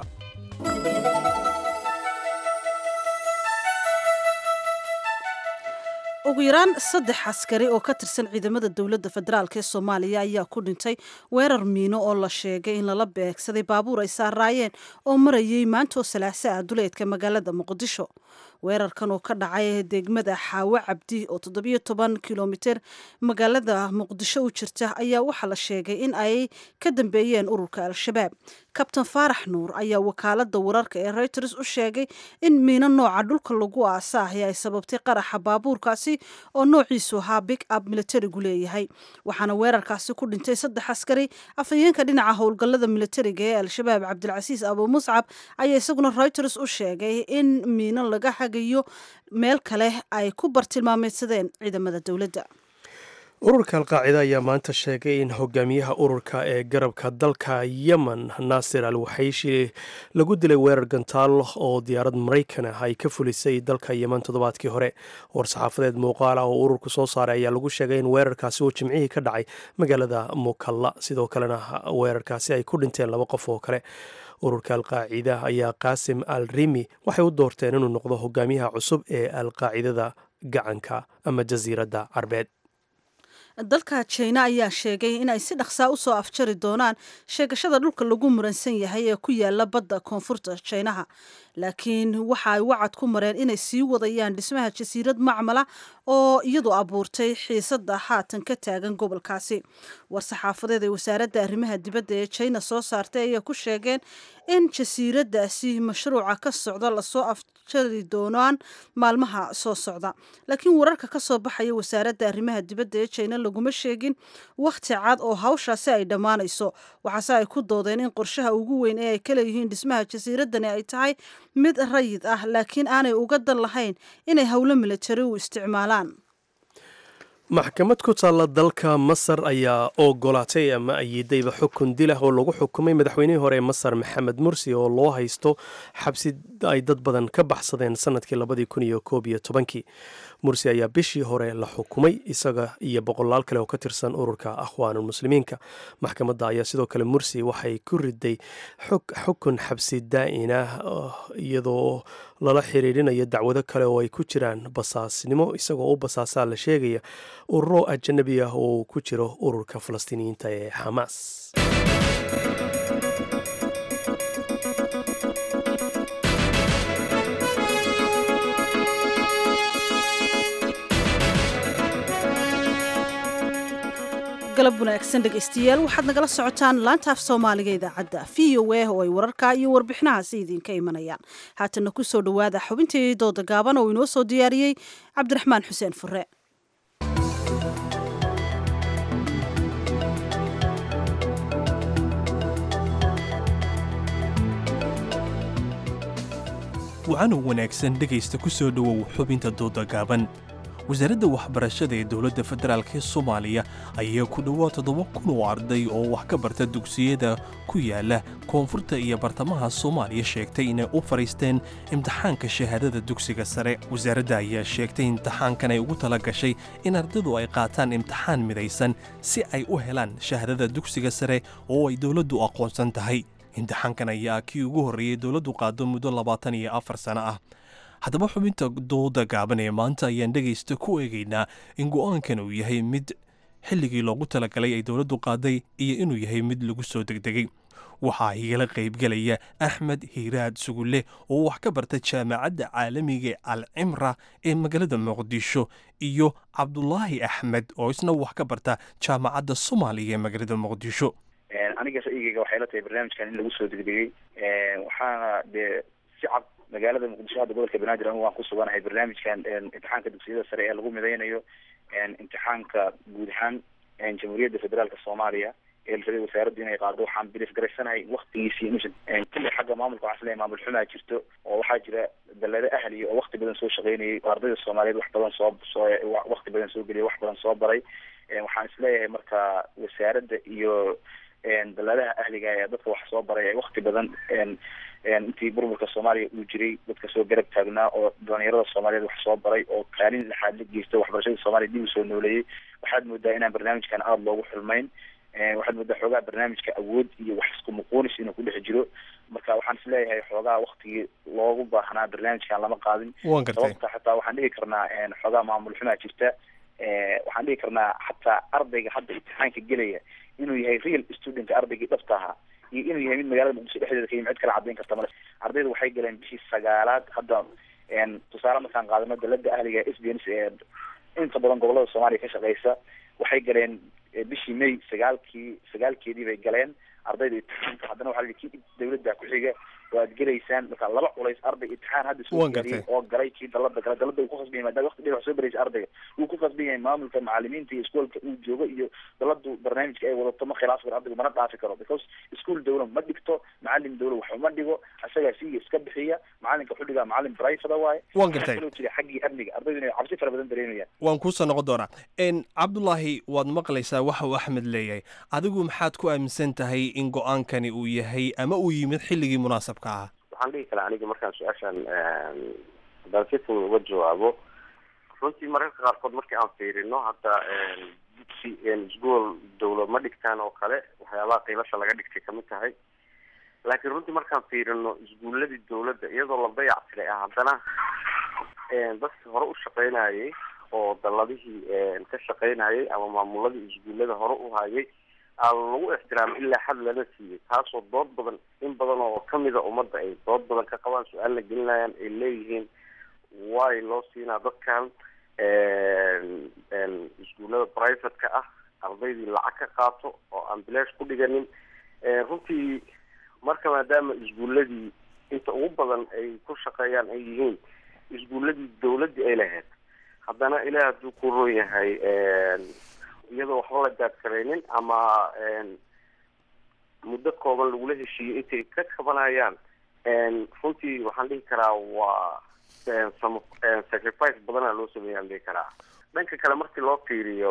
ugu yaraan saddex askari oo ka tirsan ciidamada dowladda federaalk ee soomaaliya ayaa ku dhintay weerar miino oo la sheegay in lala beegsaday baabuur ay saaraayeen oo marayay maantoo salaaso ah duleedka magaalada muqdisho weerarkan oo ka dhacay degmada xaawo cabdi oo toddobiyo toban kilomiter magaalada muqdisho u jirta ayaa waxaa la sheegay in ay ka dambeeyeen ururka al-shabaab kabtan faarax nuur ayaa wakaalada wararka ee reuters u sheegay in miino nooca dhulka lagu aasaahay ay sababtay qaraxa baabuurkaasi oo noociisu ahaa big up militarigu leeyahay waxaana weerarkaasi ku dhintay saddex askari afhayeenka dhinaca howlgallada militariga ee al-shabaab cabdilcasiis abu muscab ayaa isaguna reuters u sheegay in miino laga hagayo meel kale ay ku bartilmaameydsadeen ciidamada dowladda ururka alqaacida ayaa maanta sheegay in hogaamiyaha ururka ee garabka dalka yemen naasir al waxayshi lagu dilay weerar gantaal oo diyaarad maraykan ah ay ka fulisay dalka yemen toddobaadkii hore war-saxaafadeed muuqaal ah oo ururku soo saaray ayaa lagu sheegay in weerarkaasi uu jimcihii ka dhacay magaalada mukalla sidoo kalena weerarkaasi ay ku dhinteen laba qof oo kale ururka alqaacida ayaa qaasim al rimi waxay u doorteen inuu noqdo hogaamiyaha cusub ee alqaacidada gacanka ama jasiiradda carbeed dalka jina ayaa sheegay in ay si dhaqsaa usoo afjari doonaan sheegashada dhulka lagu muransan yahay ee ku yaala badda koonfurta jinaha laakiin waxa ay wacad ku mareen inay sii wadayaan dhismaha jasiirad macmala oo iyadu abuurtay xiisada haatan ka taagan gobolkaasi war-saxaafadeed ee wasaaradda arrimaha dibadda ee jina soo saartay ayaa ku sheegeen in jasiiradaasi mashruuca ka socda lasoo afjari doonaan maalmaha soo socda laakiin wararka ka soo baxaya wasaaradda arrimaha dibadda ee jina laguma sheegin wakhti cad oo hawshaasi ay dhammaanayso waxaase ay ku doodeen in qorshaha ugu weyn ee ay ka leeyihiin dhismaha jasiiradani ay tahay mid rayid ah laakiin aanay uga dan lahayn inay howlo militari u isticmaalaan maxkamad ku taalla dalka masar ayaa ogolaatay ama ayiidayba xukun dilah oo lagu xukumay madaxweynihii hore ee masar maxamed mursi oo loo haysto xabsi ay dad badan ka baxsadeen sanadkii labadii kun iyo koob iyo tobankii mursi ayaa bishii hore la xukumay isaga iyo boqolaal kale oo ka tirsan ururka akhwaanulmuslimiinka maxkamadda ayaa sidoo kale mursi waxay ku riday xukun xabsi daa'ina iyadoo lala xiriirinayo dacwado kale oo ay ku jiraan basaasnimo isagoo u basaasaa la sheegaya ururo ajanabi ah oo ku jiro ururka falastiiniyiinta ee xamaas galab wanaagsan dhegaystayaal waxaad nagala socotaan laanta af soomaaliga idaacadda v o a oo ay wararka iyo warbixinahaasi idinka imanayaan haatana ku soo dhowaada xubintii dooda gaaban oo inoo soo diyaariyey cabdiraxmaan xuseen fure wacanow wanaagsan dhegaysta ku soo dhowow xubinta dooda gaaban wasaaradda waxbarashada ee dowladda federaalk ee soomaaliya ayaa ku dhowaad toddoba kun oo arday oo wax ka barta dugsiyada ku yaala koonfurta iyo bartamaha soomaaliya sheegtay inay u fadhiisteen imtixaanka shahaadada dugsiga sare wasaaradda ayaa sheegtay imtixaankan ay ugu tala gashay in ardaydu ay qaataan imtixaan midaysan si ay u helaan shahaadada dugsiga sare oo ay dowladdu aqoonsan tahay imtixaankan ayaa kii ugu horreeyey dowladdu qaado muddo labaatan iyo afar sano ah haddaba xubinta dooda gaaban ee maanta ayaan dhegaysta ku eegaynaa in go'aankan uu yahay mid xilligii loogu talagalay ay dowladdu qaaday iyo inuu yahay mid lagu soo degdegay waxaa igala qaybgelaya axmed hiiraad sugulle oo wax ka barta jaamacadda caalamiga ee alcimra ee magaalada muqdisho iyo cabdulaahi axmed oo isna wax ka barta jaamacadda soomaaliya ee magaalada muqdisho aniga ra'yigeyga waxay la tahay barnaamijkan in lagu soo degdegay waxaana dee si cad magaalada muqdisho hadda gobolka banaadir anigu waan ku suganahay barnaamijkan imtixaanka dugsiyada sare ee lagu midaynayo imtixaanka guud ahaan jamhuuriyadda federaalka soomaaliya ee la rabay wasaaraddu inay qaado waxaan bilif garaysanahay waktigiisii inuusan kulli xagga maamulka waxaan isleeyahay maamul xumaa jirto oo waxaa jira dallado ahliya oo wakti badan soo shaqaynayay oo ardayda soomaaliyeed wax badan soo soo wakti badan soo geliyay wax badan soo baray waxaan isleeyahay marka wasaaradda iyo dalladaha ahliga ee dadka wax soo baray ay wakti badan intii burburka soomaaliya uu jiray dadka soo garab taagnaa oo dhalinyarada soomaaliyeed wax soo baray oo kaalin lixaad la geysta waxbarashada soomaaliya dib u soo nooleeyey waxaad moodaa inaan barnaamijkan aada loogu xulmayn waxaad moodaa xoogaa barnaamijka awood iyo wax isku muquunis inuu ku dhex jiro marka waxaan isleeyahay xoogaa waktigii loogu baahnaa barnaamijkan lama qaadin sababta xataa waxaan dhihi karnaa xoogaa maamul xumaa jirta waxaan dhihi karnaa xataa ardayga hadda imtixaanka gelaya inuu yahay real student ardaygii dhabta ahaa iyo inuu yahay mid magaalada muqdisho dhexdeeda ka yimi cid kala cadayn karta male ardayda waxay galeen bishii sagaalaad hadda tusaale markaan qaadano dalada ahliga s d n ee inta badan gobolada soomaaliya ka shaqeysa waxay galeen bishii may sagaalkii sagaalkeedii bay galeen ardayda imtixaanka haddana waxaa la yidhi kii dawladda ku xiga oo aad gelaysaan marka laba culays arday imtixaan hadda soo geliyay oo galay kii dalada gala dalada uu ku khasban yahay maadaama waqti dheer wax soo baraysa ardayga uu ku khasban yahay maamulka macalimiinta iyo iskoolka uu joogo iyo daladu barnaamijka ay wadato ma khilaaf karo ardaygu mana dhaafi karo because iskuol dawla ma dhigto macalin dawla wax uma dhigo isagaa siiga iska bixiya macalinka wuxuu dhigaa macalin private waaye waan gartay kaloo jira xaggii amniga ardaydu inay cabsi fara badan dareemayaan waan kuusoo noqon doonaa cabdulaahi waad maqlaysaa waxa uu axmed leeyahay adigu maxaad ku aaminsan tahay in go-aankani uu yahay ama uu yimid xilligii munaasabka ah waxaan dhihi karaa aniga markaan su-aashan haddaan si fudud uga jawaabo runtii mararka qaarkood markii aan fiirino hadda dugsi isgool dawla ma dhigtaan oo kale waxyaabaha qiilasha laga dhigtay kamid tahay laakiin runtii markaan fiirino isguuladii dawladda iyadoo la dayac tiray ah haddana dadki hore u shaqeynayay oo daladihii ka shaqaynayay ama maamuladii isguullada hore u hayay aan lagu ixtiraamay ilaa xad lala siiyey taasoo dood badan in badan oo kamida ummadda ay dood badan ka qabaan su-aal la gelinayaan ay leeyihiin way loo siinaa dadkan iskuullada private-ka ah ardaydii lacag ka qaato oo aan bilaash ku dhiganin runtii marka maadaama iskuulladii inta ugu badan ay ku shaqeeyaan ay yihiin iskuulladii dawladdii ay lahayd haddana ilaah hadduu ku roon yahay iyadoo waxba la gaadkaraynin ama muddo kooban lagula heshiiyey intay ka kabanayaan runtii waxaan dhihi karaa waa sacrifice badana loo sameeyaan dhihi karaa dhanka kale markii loo fiiriyo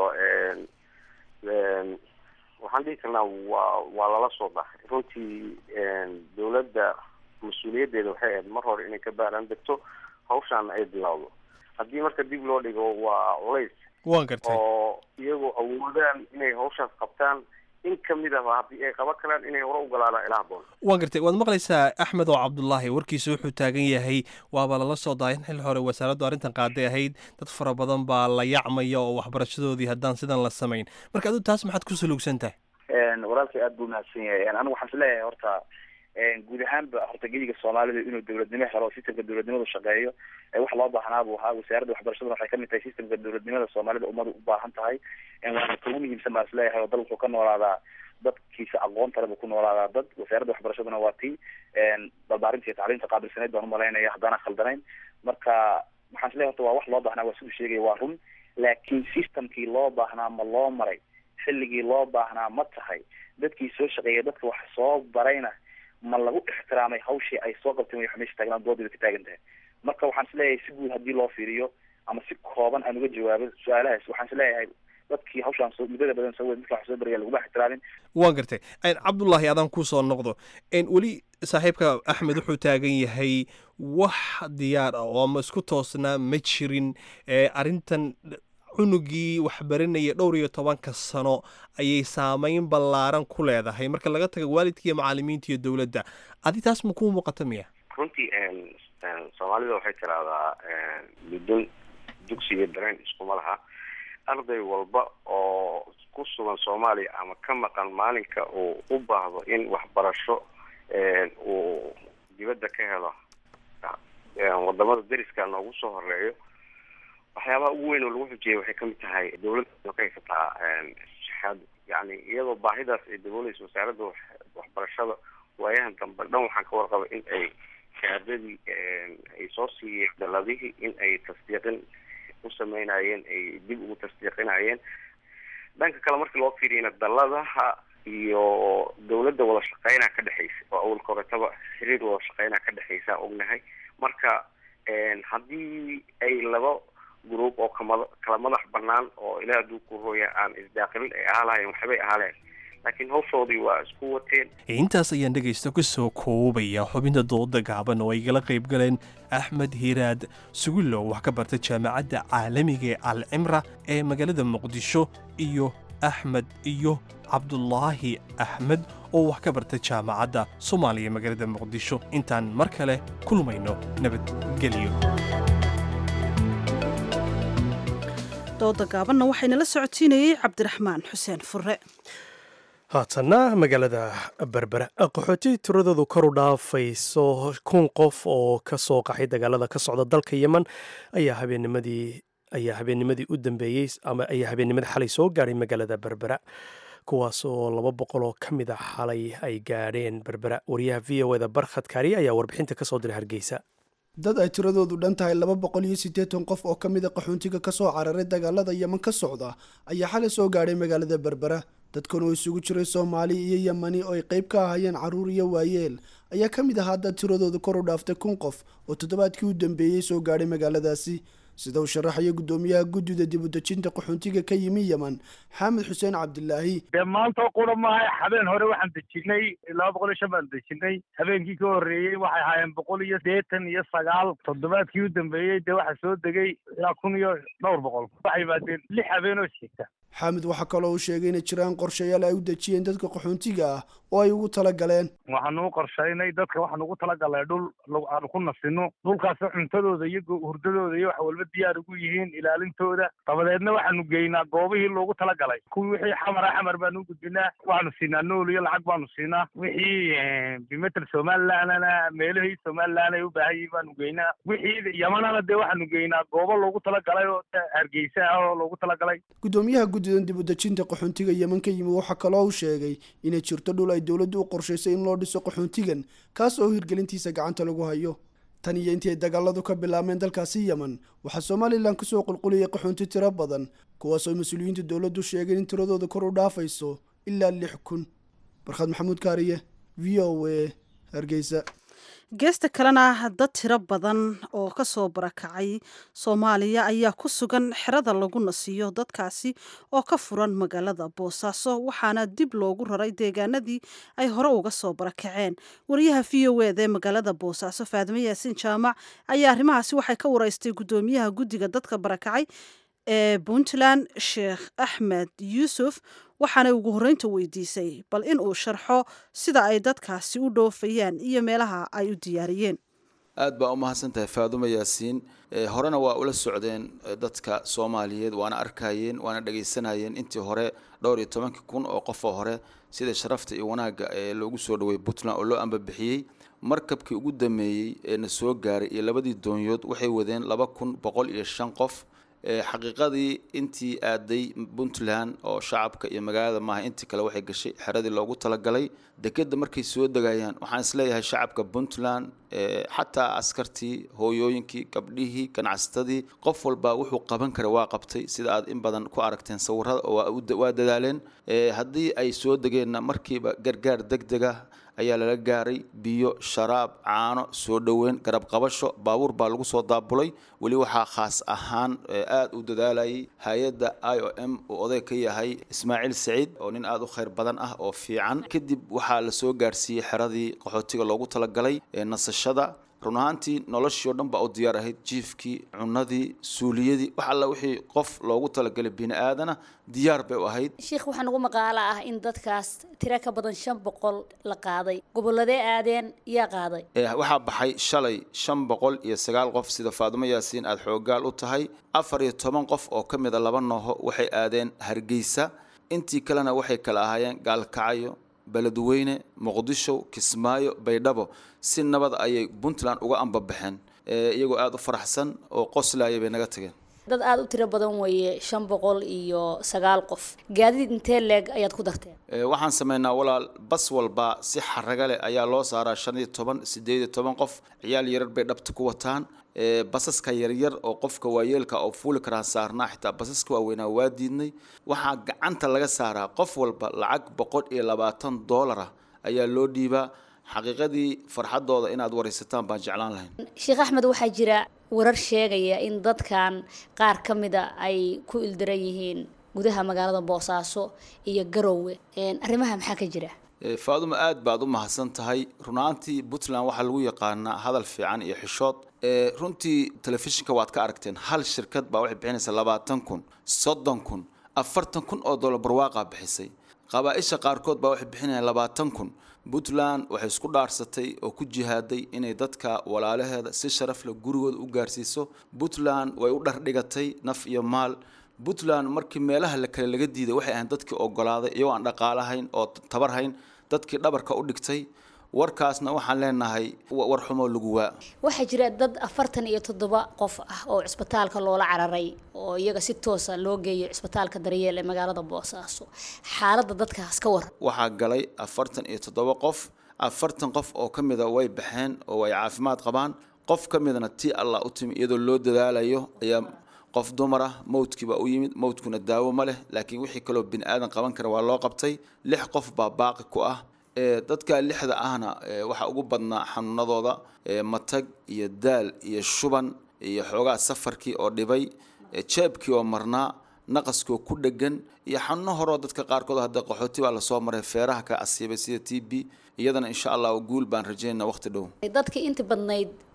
waxaan dhihi karnaa waa waa lala soo dhahay runtii dawladda mas-uuliyaddeeda waxay ahayd mar hore inay ka baaraan degto hawshaana ay bilowdo haddii marka dib loo dhigo waa culays waan gartay oo iyagoo awoodaan inay hawshaas qabtaan in kamid ahba haddii ay qaban karaan inay hore u galaanaa ilaa haboon waan gartay waad maqlaysaa axmed oo cabdullaahi warkiisa wuxuu taagan yahay waaba lala soo daay in xil hore wasaaraddu arrintan qaaday ahayd dad fara badan baa la yacmaya oo waxbarashadoodii haddaan sidan la samayn marka adigu taas maxaad ku salugsan tahay walaalkay aada buu mahadsan yahay anigu waxaan is leeyahay horta guud ahaanba horta gediga soomaalida inuu dawladnimo helo sistamka dawladnimadu shaqeeyo wax loo baahnaa buu ahaa wasaaradda waxbarashaduna waxay kamid tahay sistamka dawladnimada soomaalida ummadu u baahan tahay waana kugu muhiimsan baan isleeyahay oo dal wuxuu ka noolaadaa dadkiisa aqoonta le buu ku noolaadaa dad wasaaradda waxbarashaduna waa tii barbaarinta iyo tacliimta qaabilsaneyd baan umalaynaya haddaana khaldanayn marka waxaan isleeyahay horta waa wax loo baahnaa waa siduu sheegaya waa run laakiin systemkii loo baahnaa ma loo maray xilligii loo baahnaa ma tahay dadkii soo shaqeeya dadka wax soo barayna ma lagu ixtiraamay hawshii ay soo qabteen way meesha taagnaan doodii ka taagan tahay marka waxaan isleeyahay si guud haddii loo fiiriyo ama si kooban aan uga jawaabo su-aalahaas waxaan isleeyahay dadkii hawshaan soo muddada badan soo wey dadka wax soo baraya laguma ixtiraamin waan gartay cabdullaahi adaan kusoo noqdo weli saaxiibka axmed wuxuu taagan yahay wax diyaar ah oo ama isku toosnaa ma jirin arrintan cunugii waxbaranaya dhowr iyo tobanka sano ayay saameyn ballaaran ku leedahay marka laga taga waalidka iyo macalimiinta iyo dowladda adi taas ma kuu muuqata miya runtii soomaalida waxay tiraahdaa mudun dugsiga dareen iskuma laha arday walba oo ku sugan soomaaliya ama ka maqan maalinka uu u baahdo in waxbarasho uu dibadda ka helo wadamada dariska noogu soo horeeyo waxyaabaha ugu weyn oo lagu xujiyay waxay kamid tahay dawladda ka haysataa shahaado yani iyadoo baahidaas ay dabooleysa wasaaradda waxbarashada waayahan dambe dhan waxaan ka warqabay in ay shahaadadii ay soo siiyeen daladihii in ay tasdiiqin u sameynayeen ay dib ugu tasdiiqinayeen dhanka kale markii loo fiiriyana daladaha iyo dawladda wada shaqeynaa ka dhexeysa oo awalka horetaba xiriir wada shaqeynaa ka dhexeysa ognahay marka haddii ay laba group oo kama kala madax banaan oo ilaah hadduu ku hooya aan isdaaqilin ay ahaa lahayen waxbay ahaa lahayn laakiin hawshoodii waa isku wateen intaas ayaan dhegaysta ku soo koobaya xubinta dooda gaaban oo ay gala qayb galeen axmed hiiraad sugulow wax ka barta jaamacadda caalamiga ee alcimra ee magaalada muqdisho iyo axmed iyo cabdulaahi axmed oo wax ka barta jaamacadda soomaaliya magaalada muqdisho intaan mar kale kulmayno nabadgelyo dooda gaabanna waxaynala socotiinayey cabdiraxmaan xuseen fure haatanna magaalada berbera qaxooti tiradoodu kor u dhaafayso kun qof oo ka soo qaxay dagaalada ka socda dalka yemen ayaa habeennimadii ayaa habeennimadii u dambeeyey ama ayaa habeennimadii xalay soo gaadhay magaalada berbera kuwaas oo laba boqol oo ka mid a xalay ay gaadheen berbera wariyaha v o eda barkhad kaari ayaa warbixinta ka soo diray hargeysa dad ay tiradoodu dhan tahay laba boqol iyo siddeetan qof oo ka mida qaxoontiga ka soo cararay dagaalada yeman ka socda ayaa xalay soo gaadhay magaalada berbera dadkan oo isugu jiray soomaali iyo yemani oo ay qayb ka ahayeen carruur iyo waayeel ayaa ka mid ahaa dad tiradoodu kor u dhaaftay kun qof oo toddobaadkii u dambeeyey soo gaadhay magaaladaasi sida uu sharaxaya guddoomiyaha guddida dibudejinta qaxoontiga ka yimi yeman xaamed xuseen cabdilaahi dee maanta qura maaha habeen hore waxaan dejinay laba boqol iyo shan baan dejinay habeenkii ka horreeyey waxay ahaayeen boqol iyo sideetan iyo sagaal toddobaadkii u dambeeyey dee waxaa soo degay ilaa kun iyo dhowr boqol waxay yimaadeen lix habeen oo xigta xaamid waxaa kaloo uu sheegay inay jiraan qorshayaal ay u dejiyeen dadka qaxoontiga ah oo ay ugu tala galeen waxaanu u qorshaynay dadka waxaanu ugu talagalnay dhul aanu ku nasino dhulkaas cuntadooda iyo hurdadooda iyo wax walba diyaar ugu yihiin ilaalintooda dabadeedna waxaanu geynaa goobihii loogu talagalay kuwii wixii xamara xamar baanu u gudbinaa waxaanu siinaa nool iyo lacag baanu siinaa wixii bimetel somalilandna meelihii somaliland ay u baahan yihiin baanu geynaa wixii yamanana dee waxaanu geynaa goobo loogu talagalay oo hargeysa ah oo loogu talagalay gudoomiyaha guddidan dib u dejinta qaxoontiga yeman ka yimi waxaa kaloo uu sheegay inay jirto dhul ay dowladdu u qorshaysay in loo dhiso qaxoontigan kaas oo hirgelintiisa gacanta lagu hayo tan iyo intii ay dagaaladu ka bilaabmeen dalkaasi yeman waxaa somalilan kusoo qulquliyay qaxoonti tiro badan kuwaas oo mas-uuliyiinta dowladdu sheegeen in tiradooda kor u dhaafayso ilaa lix kun barkhad maxamuud kaariye v o a hargeysa geesta kalena dad tiro badan oo kasoo barakacay soomaaliya ayaa ku sugan xerada lagu nasiyo dadkaasi oo ka furan magaalada boosaaso waxaana dib loogu raray deegaanadii ay hore uga soo barakaceen wariyaha v o ed ee magaalada boosaaso faadimo yaasiin jaamac ayaa arrimahaasi waxay ka wareystay guddoomiyaha guddiga dadka barakacay ee puntland sheekh axmed yuusuf waxaanay ugu horreynta weydiisay bal in uu sharxo sida ay dadkaasi u dhoofayaan iyo meelaha ay u diyaariyeen aad baa u mahadsan tahay faadumo yaasiin horena waa ula socdeen dadka soomaaliyeed waana arkayeen waana dhagaysanayeen intii hore dhowr iyo tobankii kun oo qofoo hore sida sharafta iyo wanaagga ee loogu soo dhaway puntland oo loo ambabixiyey markabkii ugu dameeyey ee na soo gaaray iyo labadii doonyood waxay wadeen laba kun boqol iyo shan qof xaqiiqadii intii aaday puntland oo shacabka iyo magaalada maaha intii kale waxay gashay xeradii loogu talagalay dekeda markay soo degayaan waxaan isleeyahay shacabka puntland xataa askartii hooyooyinkii gabdhihii ganacsatadii qof walba wuxuu qaban kara waa qabtay sida aad in badan ku aragteen sawirada waa dadaaleen haddii ay soo degeenna markiiba gargaar deg dega ayaa lala gaaray biyo sharaab caano soo dhoweyn garab qabasho baabuur baa lagu soo daabulay weli waxaa khaas ahaan aada u dadaalayay hay-adda i o m uu oday ka yahay ismaaciil saciid oo nin aada u khayr badan ah oo fiican kadib waxaa la soo gaarsiiyey xeradii qaxootiga loogu talagalay ee nasashada run ahaantii noloshii oo dhan baa u diyaar ahayd jiifkii cunadii suuliyadii wax alla wixii qof loogu talagalay bini aadana diyaar bay u ahayd sheikh waxaa nagu maqaalo ah in dadkaas tiro ka badan shan boqol la qaaday gobolladee aadeen yaa qaaday waxaa baxay shalay shan boqol iyo sagaal qof sida faadumo yaasiin aada xoogaal u tahay afar iyo toban qof oo ka mida laba nooho waxay aadeen hargeysa intii kalena waxay kala ahaayeen gaalkacyo beledweyne muqdisho kismaayo baydhabo si nabad ayay puntland uga ambabaxeen iyagoo aada u faraxsan oo qoslaaya bay naga tageen dad aada u tiro badan weeye shan boqol iyo sagaal qof gaadiid intee leeg ayaad ku darteen waxaan sameynaa walaal bas walba si xaraga leh ayaa loo saaraa shan iyo toban sideed iyo toban qof ciyaal yarar bay dhabta ku wataan basaska yaryar oo qofka waayeelka oo fuuli karaan saarnaa xitaa basaska waaweynaa waa diidnay waxaa gacanta laga saaraa qof walba lacag boqol iyo labaatan doolara ayaa loo dhiibaa xaqiiqadii farxadooda inaad waraysataan baan jeclaan lahayn sheekh axmed waxaa jira warar sheegaya in dadkan qaar ka mida ay ku ildaran yihiin gudaha magaalada boosaaso iyo garowe arrimaha maxaa ka jira faaduma aad baad u mahadsan tahay runaantii puntland waxaa lagu yaqaanaa hadal fiican iyo xishood runtii telefishinka waad ka aragteen hal shirkad baa waxay bixinaysaa labaatan kun soddon kun afartan kun oo dollar barwaaqaa bixisay qabaa-isha qaarkood baa waxay bixinayaan labaatan kun puntland waxay isku dhaarsatay oo ku jihaaday inay dadka walaalaheeda si sharaf leh gurigooda u gaarsiiso puntland way u dhardhigatay naf iyo maal puntland markii meelaha la kale laga diiday waxay ahayn dadkii ogolaaday iyagoo aan dhaqaalahayn oo tabar hayn dadkii dhabarka u dhigtay warkaasna waxaan leenahay war xumoo lagu waa waxaa jira dad afartan iyo toddoba qof ah oo cisbitaalka loola cararay oo iyaga si toosa loo geeyo cisbitaalka daryeel ee magaalada boosaaso xaaladda dadkaas ka waran waxaa galay afartan iyo toddoba qof afartan qof oo ka mida way baxeen oo ay caafimaad qabaan qof ka midna tii allah u timi iyadoo loo dadaalayo ayaa qof dumar ah mawdkii baa u yimid mawdkuna daawo ma leh laakiin wixii kaloo bini aadan qaban kara waa loo qabtay lix qof baa baaqi ku ah dadka lixda ahna waxaa ugu badnaa xanuunadooda matag iyo daal iyo shuban iyo xoogaa safarkii oo dhibay jeebkii oo marnaa naqaskoo ku dhegan iyo xanuuno horeo dadka qaarkood hadda qaxooti baa lasoo maray feeraha ka asiibay sida t b iyadana insha allah guul baan rajaynaa waqti dhow dadkii inta badnayd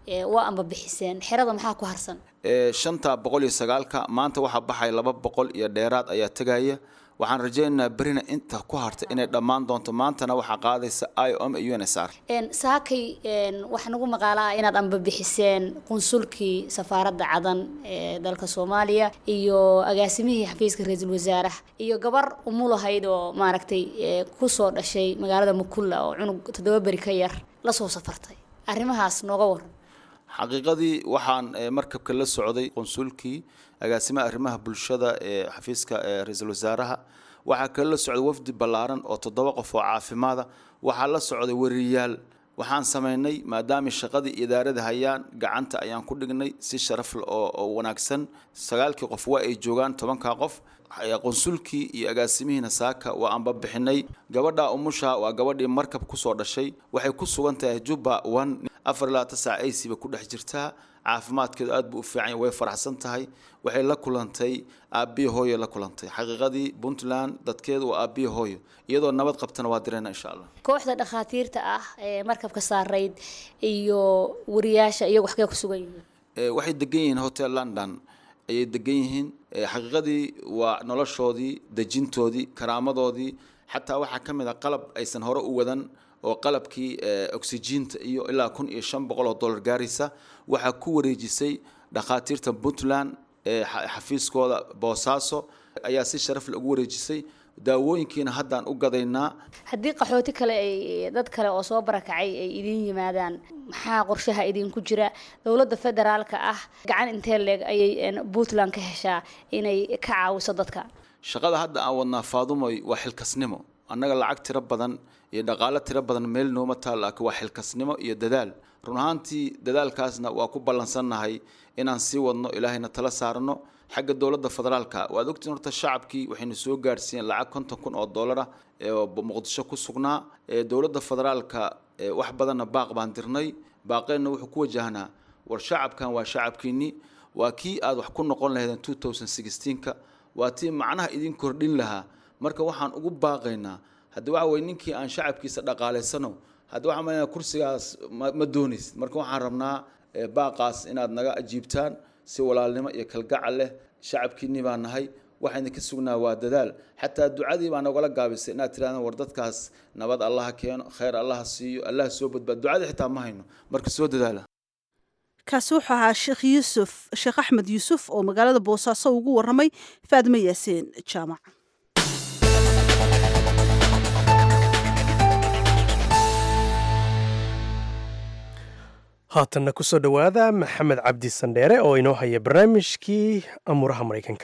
waa amba bixiseen xerada maxaa ku harsan shanta boqol iyo sagaalka maanta waxaa baxaya laba boqol iyo dheeraad ayaa tegaya waxaan rajaynaynaa berina inta ku harta inay dhammaan doonto maantana waxaa qaadaysa i o m iyo u n s r saakay waxaa nagu maqaala ah inaad amba bixiseen qunsulkii safaaradda cadan ee dalka soomaaliya iyo agaasimihii xafiiska ra-iisul wasaaraha iyo gabar umulahayd oo maaragtay kusoo dhashay magaalada mukulla oo cunug toddoba beri ka yar lasoo safartay arrimahaas nooga waran xaqiiqadii waxaan markabka la socday qunsulkii agaasimaha arrimaha bulshada ee xafiiska ra-iisul wasaaraha waxaa kale la socday wafdi ballaaran oo toddoba qof oo caafimaada waxaa la socday wariyaal waxaan samaynay maadaamay shaqadii idaarada hayaan gacanta ayaan ku dhignay si sharaf oo wanaagsan sagaalkii qof waa ay joogaan tobankaa qof qunsulkii iyo agaasimihiina saaka waa aanba bixinay gabadha umusha waa gabadhii markab kusoo dhashay waxay ku sugan tahay jubba one afar ilaa tasac aysiba ku dhex jirtaa caafimaadkeedu aad buu u fiican way faraxsan tahay waxay la kulantay aabbihi hooyo la kulantay xaqiiqadii puntland dadkeedu waa aabbihi hooyo iyadoo nabad qabtana waa dirayna insha allah kooxda dhakhaatiirta ah ee markabka saarayd iyo wariyaasha iyagu waxkee ku sugan yihiin waxay degan yihiin hotel london ayay degan yihiin xaqiiqadii waa noloshoodii dejintoodii karaamadoodii xataa waxaa ka mid a qalab aysan hore u wadan oo qalabkii oxygiinta iyo ilaa kun iyo shan boqol oo dollar gaaraysa waxaa ku wareejisay dhakhaatiirta puntland ee xafiiskooda boosaaso ayaa si sharaf leh ugu wareejisay daawooyinkiina haddaan u gadaynaa haddii qaxooti kale ay dad kale oo soo barakacay ay idin yimaadaan maxaa qorshaha idinku jira dowladda federaalka ah gacan intee leeg ayay puntland ka heshaa inay ka caawiso dadka shaqada hadda aan wadnaa faadumoy waa xilkasnimo annaga lacag tiro badan iyo dhaqaalo tiro badan meel nooma taal laakiin waa xilkasnimo iyo dadaal run ahaantii dadaalkaasna waa ku ballansannahay inaan sii wadno ilaahayna tala saarno xagga dowladda federaalka waad ogtiin horta shacabkii waxaynu soo gaarsiiyeen lacag konton kun oo dollara oo muqdisho ku sugnaa dowladda federaalka wax badanna baaq baan dirnay baaqeenna wuxuu ku wajahnaa war shacabkan waa shacabkiinii waa kii aad wax ku noqon lahaydeen two thousand sixteenka waa tii macnaha idin kordhin lahaa marka waxaan ugu baaqaynaa haddii waxa weye ninkii aan shacabkiisa dhaqaalaysano haddii waxaan malayna kursigaas ma doonaysid marka waxaan rabnaa baaqaas inaad naga ajiibtaan si walaalnimo iyo kalgacal leh shacabkiinii baa nahay waxayna ka sugnaa waa dadaal xataa ducadii baa nagala gaabisay inaad tirahdaan war dadkaas nabad allaha keeno khayr allaha siiyo allaha soo badbaad ducadii xitaa ma hayno marka soo dadaala kaasi wuxuu ahaa sheekh yuusuf sheekh axmed yuusuf oo magaalada boosaaso ugu waramay faadime yaasiin jaamac haatanna kusoo dhowaada maxamed cabdi sandheere oo inoo haya barnaamijkii amuuraha maraykanka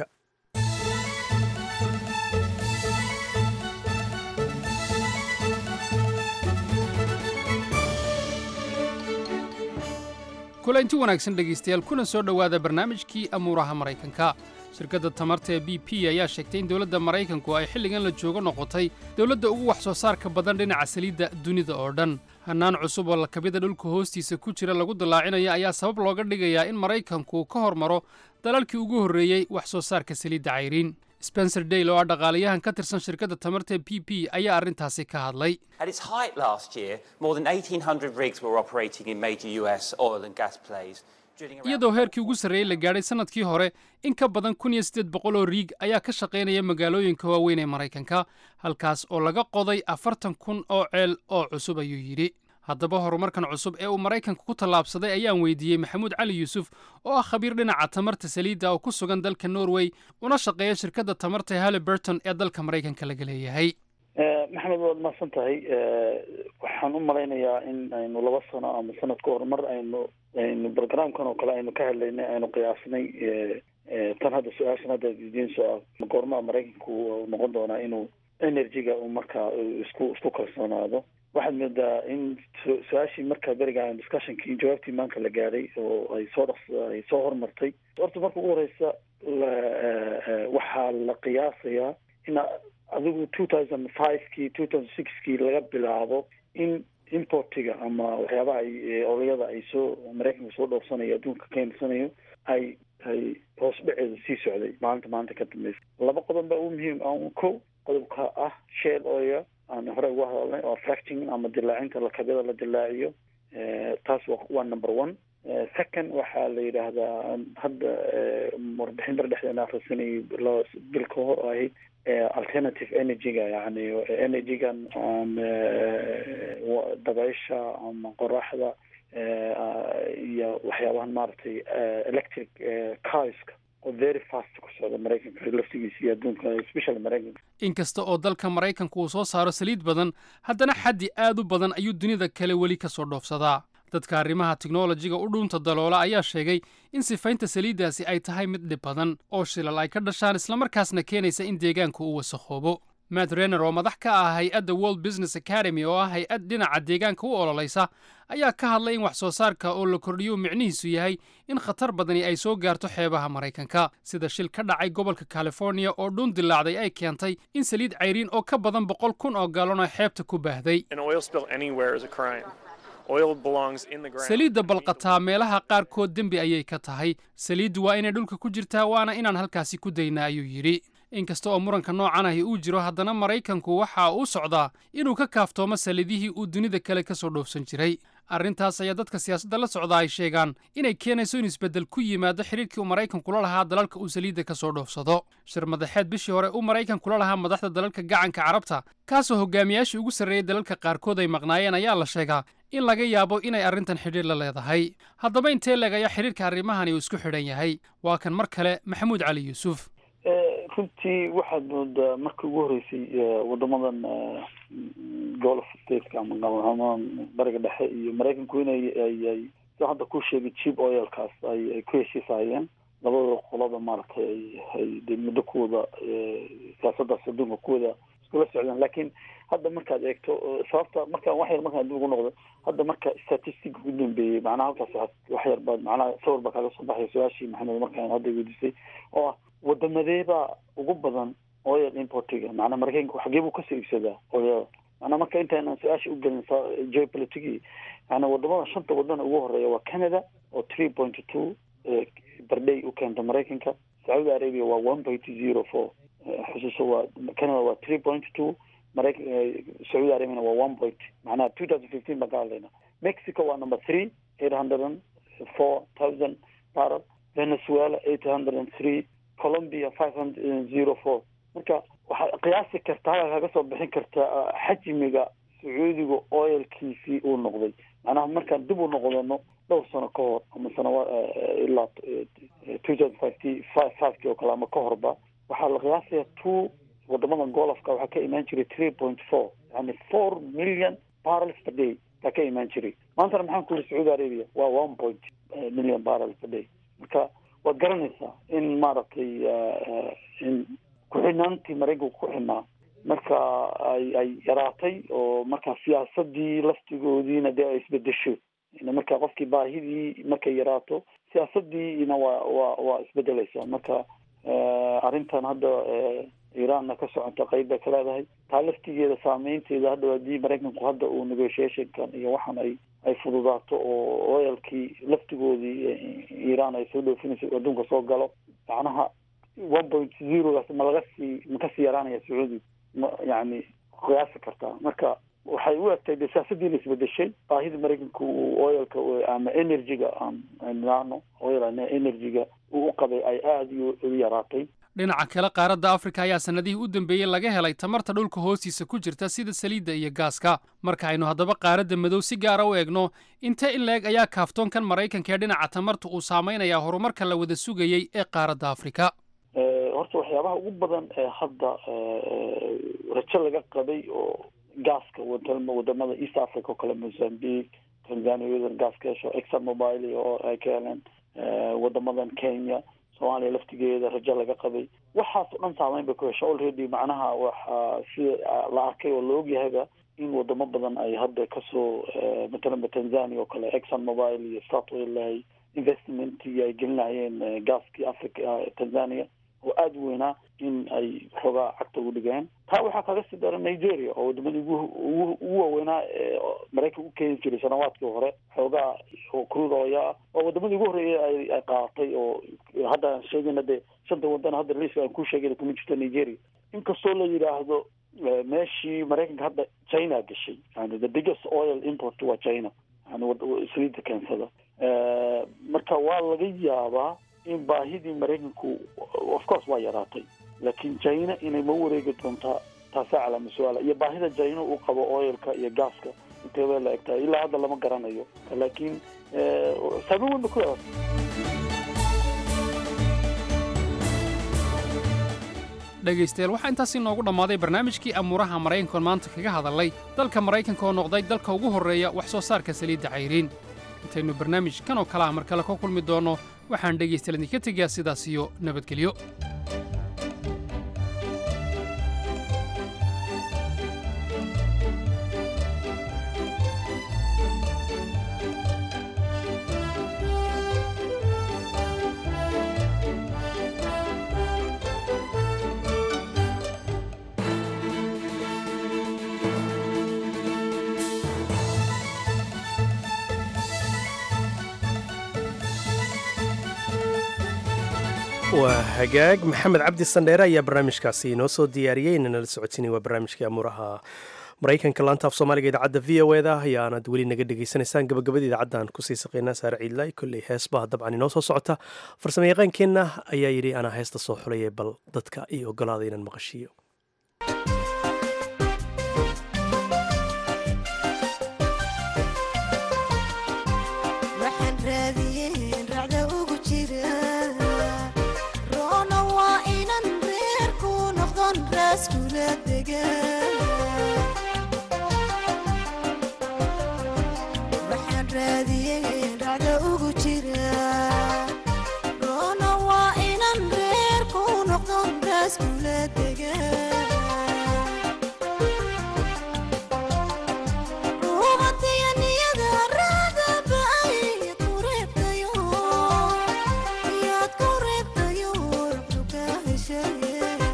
kulanti wanaagsan dhegaystayaal kuna soo dhowaada barnaamijkii amuuraha maraykanka shirkadda tamarta ee b p ayaa sheegtay in dowladda maraykanku ay xilligan la joogo noqotay dowladda ugu wax soo saarka badan dhinaca saliidda dunida oo dhan hannaan cusub oo lakabida dhulka hoostiisa ku jira lagu dallaacinaya ayaa sabab looga dhigayaa in maraykanku ka hormaro dalalkii ugu horreeyey wax soo saarka saliidda cayriin spencer dale oo ah dhaqaalayahan ka tirsan shirkadda tamarta b p ayaa arrintaasi ka hadlay At its height last year, more than 1,800 rigs were operating in major US oil and gas plays. drilling around- iyadoo heerkii ugu sarreeyey la gaadhay sannadkii hore in ka badan kun iyo siddeed boqol oo riig ayaa ka shaqaynaya magaalooyinka waaweyn ee maraykanka halkaas oo laga qoday afartan kun oo ceel oo cusub ayuu yidhi haddaba horumarkan cusub ee uu maraykanka ku tallaabsaday ayaan weydiiyey maxamuud cali yuusuf oo ah khabiir dhinaca tamarta saliidda oo ku sugan dalka norway una shaqeeya shirkadda tamarta ee halliburton ee dalka maraykanka laga leeyahay maxamed waad mahadsan tahay waxaan u malaynayaa in aynu laba sano ama sanad ka hor mar aynu aynu programkan oo kale aynu ka hadlaynay aynu qiyaasnay tan hadda su-aashan hadda idiin soo ah goormaa maraykanku uu noqon doonaa inuu energy-ga uu markaa isku isku kalsoonaado waxaad moodaa in su- su-aashii markaa beriga aan discussionkii jawaabtii maanta la gaadhay oo ay soo dhaqs ay soo hormartay horta marka ugu horeysa la waxaa la qiyaasayaa in adigu two thousand five-kii two thousand six-kii laga bilaabo in importiga ama waxyaabaha ay olayada ay soo maraykanka soo dhowrsanayo adduunka ka imarsanayo ay ay hoos dhaceeda sii socday maalinta maanta ka dambeysa laba qodob baa ugu muhiim ah ko qodobka ah shale oil aan hore uga hadalnay oo fracting ama dilaacinta lakabyada la dilaaciyo taas wa waa number one second waxaa la yidhaahdaa hadda warbixin bar dhexdeena akhrisanayay loo bil ka hor oo ahayd alternative energy-ga yani energy-gan aan dabaysha ama qoraxda iyo waxyaabahan maaragtay electric carska oo very fast ku socda maraykanka laftigiisa iyo adduunka especially maraykanka inkasta oo dalka maraykanku uu soo saaro saliid badan haddana xaddi aad u badan ayuu dunida kale weli ka soo dhoofsadaa dadka arrimaha teknolojiga u dhuunta daloola ayaa sheegay in sifaynta saliiddaasi ay tahay mid dhib badan oo shilal ay ka dhashaan islamarkaasna keenaysa in deegaanku uu wasakhoobo matt renner oo madax ka ah hay-adda world business academy oo ah hay-ad dhinaca deegaanka u ololaysa ayaa ka hadlay in wax soo saarka oo la kordhiyo micnihiisu yahay in khatar badani ay soo gaarto xeebaha maraykanka sida shil ka dhacay gobolka californiya oo dhuun dilaacday ay keentay in saliid cayriin oo ka badan boqol kun oo gaalon oo xeebta ku baahday saliidda balqataa meelaha qaarkood dembi ayay ka tahay saliiddu waa inay dhulka ku jirtaa waana inaan halkaasi ku daynaa ayuu yidhi inkasta oo muranka noocan ahi uu jiro haddana maraykanku waxa uu socdaa inuu ka kaaftoomo saliidihii uu dunida kale ka soo dhoofsan jiray arrintaas ayaa dadka siyaasadda la socda ay sheegaan inay keenayso in isbeddel ku yimaado xidhiirkii uu maraykanku la lahaa dalalka uu saliidda ka soo dhoofsado shir madaxeed bishii hore uu maraykanku la lahaa madaxda dalalka gacanka carabta kaasoo hogaamiyaashii ugu sarreeyey dalalka qaarkood ay maqnaayeen ayaa la sheegaa in laga yaabo inay arrintan xidhiir la leedahay haddaba intee leeg ayaa xidhiirka arrimahani uu isku xidhan yahay waa kan mar kale maxamuud cali yuusuf runtii waxaad moodaa markii ugu horreysay wadamadan golf stateka ama bariga dhexe iyo maraykanku inay ayay sida hadda ku sheegay cheap oilkaas ay ay ku heshiisahayeen labada qolada maaragtay ay ay de muddo kuwada siyaasadaas adduunka kuwada iskula socdaan laakiin hadda markaad eegto sababta marka wax yar markaan dib ugu noqdo hadda marka statistic ugu dambeeyey macnaha halkaas wa wax yar baad macnaha sawir baa kaaga soo baxay su-aashii maxamed markaan hadda weydiisay oo ah wadamadeebaa ugu badan oil importiga macnaa maraykanka xagee buu kasoo iibsadaa oil macnaa marka intaanan su-aasha ugelin geopolitigi yani wadamada shanta wadan ugu horeeya waa canada oo three point two barday u keenta maraykanka sacuudi arabia waa one point zero four xusuuso waa canada waa three point two maraykan sacuudi arabiana waa one point macnaha two thousand fifteen baan ka hadlayna mexico waa number three eight hundred and four thousand barrel venezuela eight hundred and three colombia five hundred zero four marka waxaad qiyaasi kartaa halkaa kaga soo bixin kartaa xajmiga sacuudiga oilkiisii uu noqday macnaha markaan dib u noqdano dhowr sano ka hor ama sanawa ilaa two thousand fivety five fiveki oo kale ama ka horba waxaa la qiyaasaya two wadamadan golofka waxaa ka imaan jiray three point four yani four million barrels per day baa ka imaan jiray maantana maxaan ku yiri sacuudi arabia waa one point million barrels per day marka waad garanaysaa in maaragtay in ku-xinaantii maraykanku ku xinaa marka ay ay yaraatay oo marka siyaasadii laftigoodiina dee ay isbedesho marka qofkii baahidii markay yaraato siyaasadiina waa waa waa isbedeleysaa marka arrintan hadda iranna ka socota qeyb bay ka leedahay taa laftigeeda saameynteeda hadda haddii maraykanku hadda uu negotiationkan iyo waxaan ay ay fududaato oo oilkii laftigoodii iran ay soo dhoofinayso adduunka soo galo macnaha one point zerogaas ma laga sii ma kasii yaraanaya sacuudi ma yani qiyaasi kartaa marka waxay u egtay de siyaasadiina isbedeshay baahida maraykanku uu oilka ama energyga aan nano oil energyga uu u qabay ay aada u yaraatay dhinaca kale qaaradda afrika ayaa sannadihii u dambeeyey laga helay tamarta dhulka hoostiisa ku jirta sida saliidda iyo gaaska marka aynu haddaba qaaradda madow si gaara u eegno intee in la-eg ayaa kaaftoonkan maraykanka ee dhinaca tamarta uu saameynayaa horumarka la wada sugayey ee qaaradda afrika horta waxyaabaha ugu badan ee hadda rajo laga qabay oo gaaska wadamada east africa oo kale mozambique tanzania iyadan gaas ka hesho exxon mobile oo ay ka heleen wadamadan kenya soomaaliya laftigeeda rajo laga qabay waxaas o dhan saameyn bay ku hesha already macnaha waxaa sida la arkay oo la ogyahayba in wadamo badan ay hadda kasoo matalanba tanzania oo kale exxon mobile iyo statoil ay investmentii ay gelinayeen gaaskii africa tanzania oo aada u weynaa in ay xoogaa cagta ugu dhigeen taa waxaa kaga sii dara nigeria oo wadamadii ugu ugu waaweynaa ee maraykan u keeni jiray sanawaadkii hore xoogaa oo crude oil ah waa wadamadii ugu horreeyay ay ay qaadatay oo hadda aan sheegayna dee shanta wadan hadda liiska aan ku sheegayna kuma jirto nigeria inkastoo la yidhaahdo meeshii maraykanka hadda china gashay yani the biggest oil import waa china yani saliidda keensada marka waa laga yaabaa in baahidii maraykanku of course waa yaraatay laakiin china inay ma wareegi doontaa taasaa calaama su-aala iyo baahida china uu qabo oilka iyo gaaska intee bay la egtahay ilaa hadda lama garanayo laakiin saameyn weyn ba ku yaratay dhegaystayaal waxaa intaasi noogu dhammaaday barnaamijkii amuuraha maraykankoon maanta kaga hadalnay dalka maraykanka oo noqday dalka ugu horreeya wax soo saarka saliidda cayriin intaynu barnaamij kan oo kale ah mar kale ka kulmi doonno waxaan dhegaystayaal idinka tegayaa sidaas iyo nabadgelyo waa hagaag maxamed cabdi sandheere ayaa barnaamijkaasi inoo soo diyaariyey inana la socotinay waa barnaamijkii amuuraha maraykanka laanta af soomaaliga idaacadda v o eda ayaanad weli naga dhegaysanaysaan gabagabada idaacaddan kusii saqeynaa saare ciidlay kolley heesbaha dabcan inoo soo socota farsamo yaqaankeenna ayaa yidhi anaa heesta soo xulaya bal dadka iyo ogolaada inaan maqashiiyo waxaan raadiyey dhacda ugu jira roona waa inan reer ku noqdon raaskula dega ruumatiya niyada raada ba'ay ku reebtayo yaad ku reebtayo ruxdu ka heshaye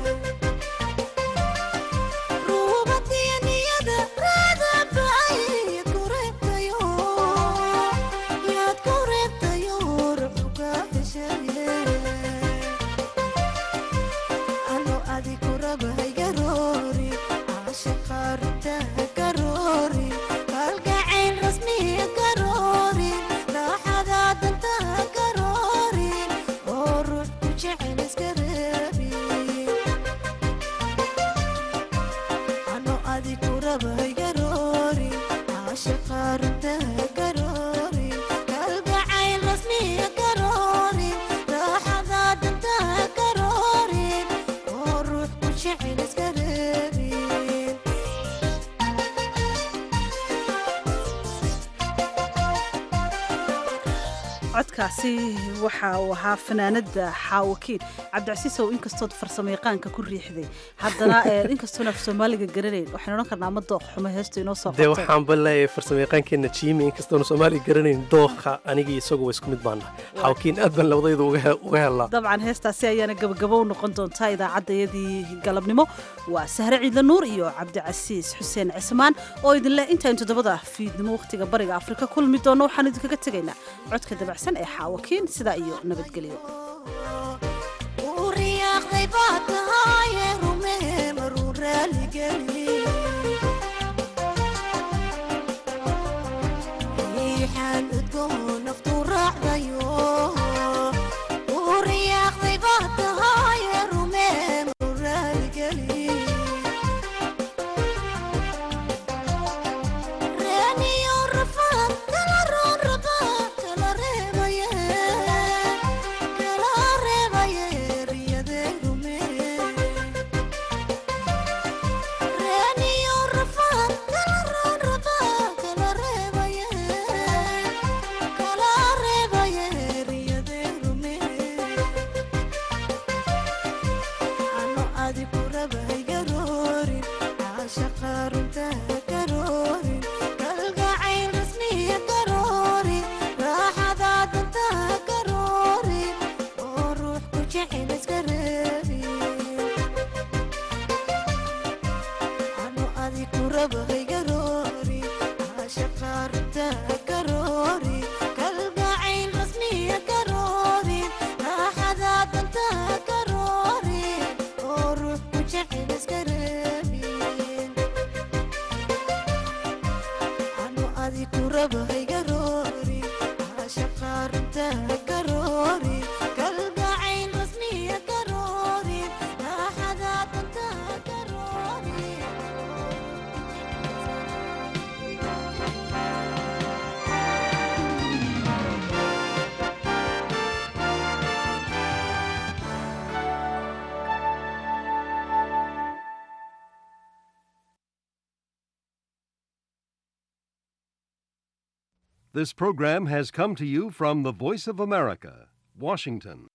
codkaasi waxa uu ahaa fanaanada xaawakiin cabdicasiisow inkastood farsamayaqaanka ku riixday haddana inkastoon af soomaaliga garanayn waxaynu odhan karnaa ama dooq xumo heestu inoo soo dee waxaanba leeyahay farsamayaqaankeenna jiimi inkastoonu soomaaliga garanayn dooqa anigii isagu waa isku mid baana xaawakiin aad baan labadaydu uga helnaa dabcan heestaasi ayaana gabagabo u noqon doontaa idaacaddayadii galabnimo waa sahre ciidla nuur iyo cabdicasiis xuseen cismaan oo idinleh intayn toddobada fiidnimo wakhtiga bariga afrika kulmi doonno waxaan idinkaga tegaynaa codka dabacsan ee xaawakiin sidaa iyo nabadgelyo riyaaqday baa tahaye rumee maruu raaligeli riixaan udgoon naftu raacdayo riyaaqday baa tahaye rumee maruu raaligeli reeniyo rafaan kala roon rabaa kala reebaye kala reebaye riyadee rumee reeniyo rafaan kala roon rabaa kala reebaye kala reebaye riyadee rumee ano adi ku rabay garoorin caashaqa runta garoorin kalgacayl rasmiya garoorin raaxada danta garoorin oo ruux ku jecel iska reebin ano adi ku rabay garoorin caashaqa runta garoorin kalgacayl rasmiya garoorin raaxada danta garoorin oo ruux ku jecel iska reebin ano adi ku rabay garoorin caashaqa This program has come to you from the Voice of America, Washington.